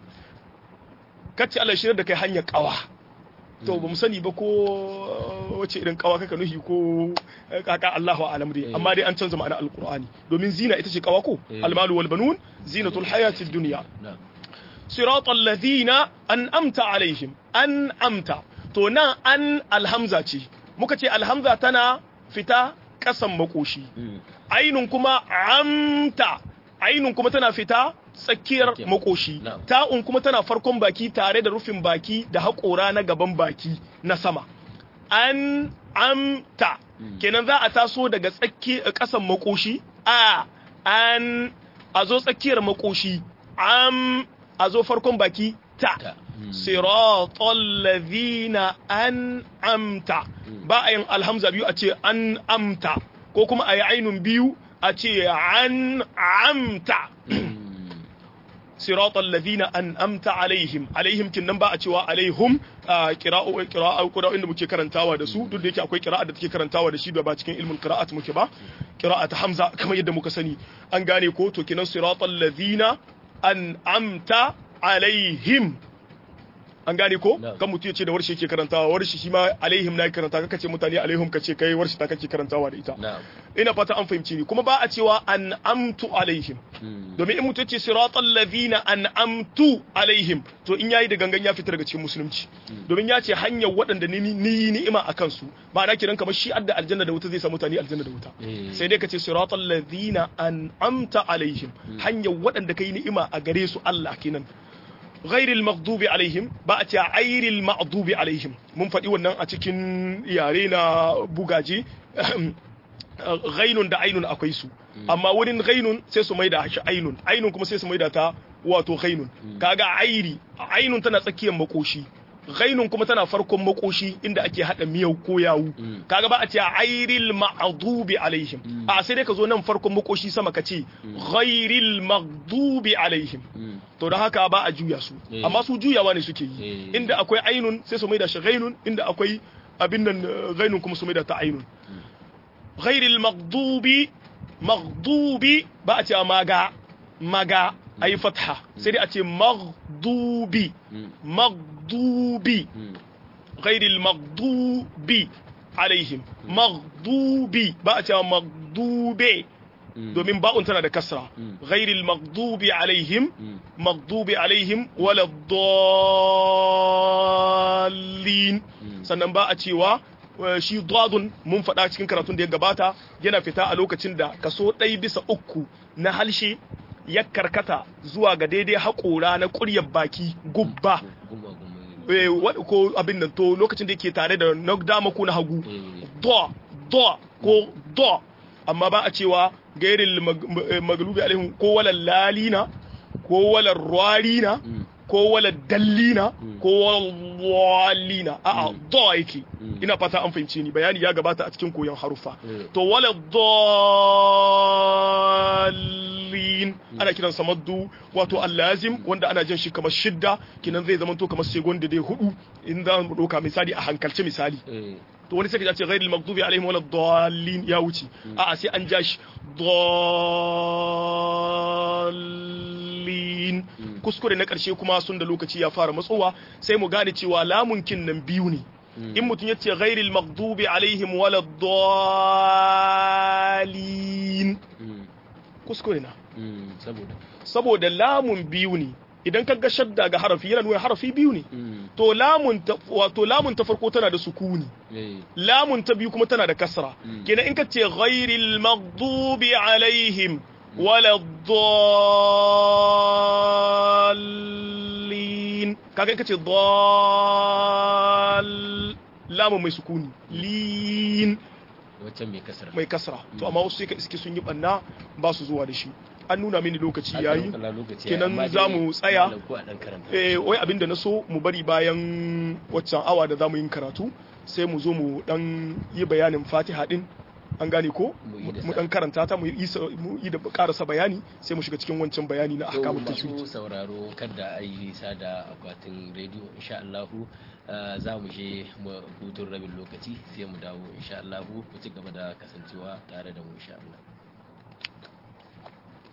ka ce Allah shiryar da kai hanya ƙawa to ba mu sani ba ko wace irin kawa kaka nuhi ko kaka Allahu alam dai amma dai an canza ma'ana alqur'ani domin zina ita ce kawa ko almalu wal banun zinatul hayatid dunya siratal ladina an'amta alaihim an'amta to nan an alhamza ce muka ce alhamza tana fita kasan makoshi ainun kuma amta ainun kuma tana fita tsakiyar Tsakiyar. makoshi Na'am. ta'un kuma tana farkon baki tare da rufin baki da haƙora na gaban baki na sama an amta kenan za a taso daga tsaki ƙasan makoshi a an a zo tsakiyar makoshi am a zo farkon baki ta Ta. Mm. siratal ladhina an amta ba a yin alhamza biyu a ce an amta ko kuma a yi ainun biyu a ce an amta siratal ladhina an amta alaihim alaihim kin nan ba a cewa alaihum qira'u qira'a qira'a inda muke karantawa da su duk da yake akwai qira'a da take karantawa da shi da ba cikin ilmin qira'at muke ba qira'at hamza kamar yadda muka sani an gane ko to kinan siratal ladhina an amta alaihim an gane ko Na'am. kan mutum ya ce da warshi yake karantawa warshi shi ma alaihim na karanta kaka ce mutane alaihim ka ce kai warshi ta kake karantawa da ita na'am ina fata an fahimci ni kuma ba a cewa an amtu alaihim Mm. domin in mutum ya ce siratal ladhina an amtu alaihim to in yayi da gangan ya fita daga cikin musulunci domin ya ce hanyar waɗanda ni ni yi ni'ima a kansu ba na kiran kamar shi adda aljanna da wuta zai sa mutane aljanna da wuta Eh. sai dai ka ce siratal ladhina an amta alaihim hanyar waɗanda kai ni'ima a gare su Allah kenan ghairil maghdubi alaihim ba a ce airil maghdubi alaihim mun faɗi wannan a cikin yare na bugaje ghainun da ainun akwai su amma wurin ghainun sai su maida shi ainun ainun kuma sai su maida ta wato ghainun kaga airi ainun tana tsakiyar makoshi ghainun kuma tana farkon makoshi inda ake hada miyau ko yawu kaga ba a ce airil ma'dubi alaihim a sai dai ka zo nan farkon makoshi sama ka ce ghairil maghdubi alaihim Mm. to da haka ba a juya su Eh. amma su juyawa ne suke yi Eh. inda akwai ainun sai su maida shi ghainun inda akwai abin nan eh, ghainun kuma su maida ta ainun ghairil maghdubi maghdubi ba a ce maga maga ayi fatha sai dai a ce maghdubi Mm. maghdubi Mm. ghairil maghdubi alaihim maghdubi ba a ce maghdube Mm. domin ba'un tana da kasra Mm. ghairil maghdubi alaihim Mm. maghdubi alaihim wala dallin sannan ba a cewa eh, shi dadun mun faɗa cikin karatun da ya gabata yana fita a lokacin da kaso ɗaya bisa uku na halshe ya karkata zuwa ga daidai haƙora na ƙuryar baki gubba Guma guma. eh, wa- ko abin nan to lokacin da yake tare da na dama ko na hagu Eh. do do ko do amma ba a cewa gairil mag- eh, maglubi alaihim ko wala lalina ko wala rwarina Mm. ko wala dallina ko wala walina a'a do yake Mm. ina fata an fahimce ni bayani ya gabata a cikin koyon harufa Mm. to wala dallin ana kiran sa maddu wato allazim wanda ana jin shi kamar shidda kinan zai zama to kamar segon da dai hudu in za mu doka misali a hankalce misali Eh. to wani sai ka ce ghairil maghdubi alaihim wala dallin ya wuce a'a sai an ja shi dallin kuskure na karshe kuma sun da lokaci ya fara matsowa sai mu gane cewa lamun kin nan biyu ne in mutum ya ce ghairil maghdubi alaihim wala dallin Mm. kuskure na Mm. Saboda. saboda lamun biyu ne idan ka ga shadda ga harafi yana nuna harafi biyu ne Mm. to lamun ta wato lamun ta farko tana da sukuni Eh. lamun ta biyu kuma tana da kasra Mm. kenan in ka ce ghairil maghdubi alaihim wala dallin kaga in ka ce dall lamun mai sukuni lin Waccan mai kasar. mai kasra to amma wasu sai ka iske sun yi banna ba su zuwa da shi an nuna mini lokaci yayi kenan za mu tsaya. eh wai abinda na so mu bari bayan waccan awa da zamu yin karatu sai mu zo mu dan yi bayanin Fatiha din an gane ko Mu yi da mu sa. dan karanta ta mu yi isa- mu yi da karasa bayani sai mu shiga cikin wancan bayani na to ahkamut tajwid masu sauraro kada a yi nisa da akwatin rediyo insha Allahu uh, za mu je mu hutun rabin lokaci sai mu dawo insha Allahu ku ci gaba da kasancewa tare da mu insha Allah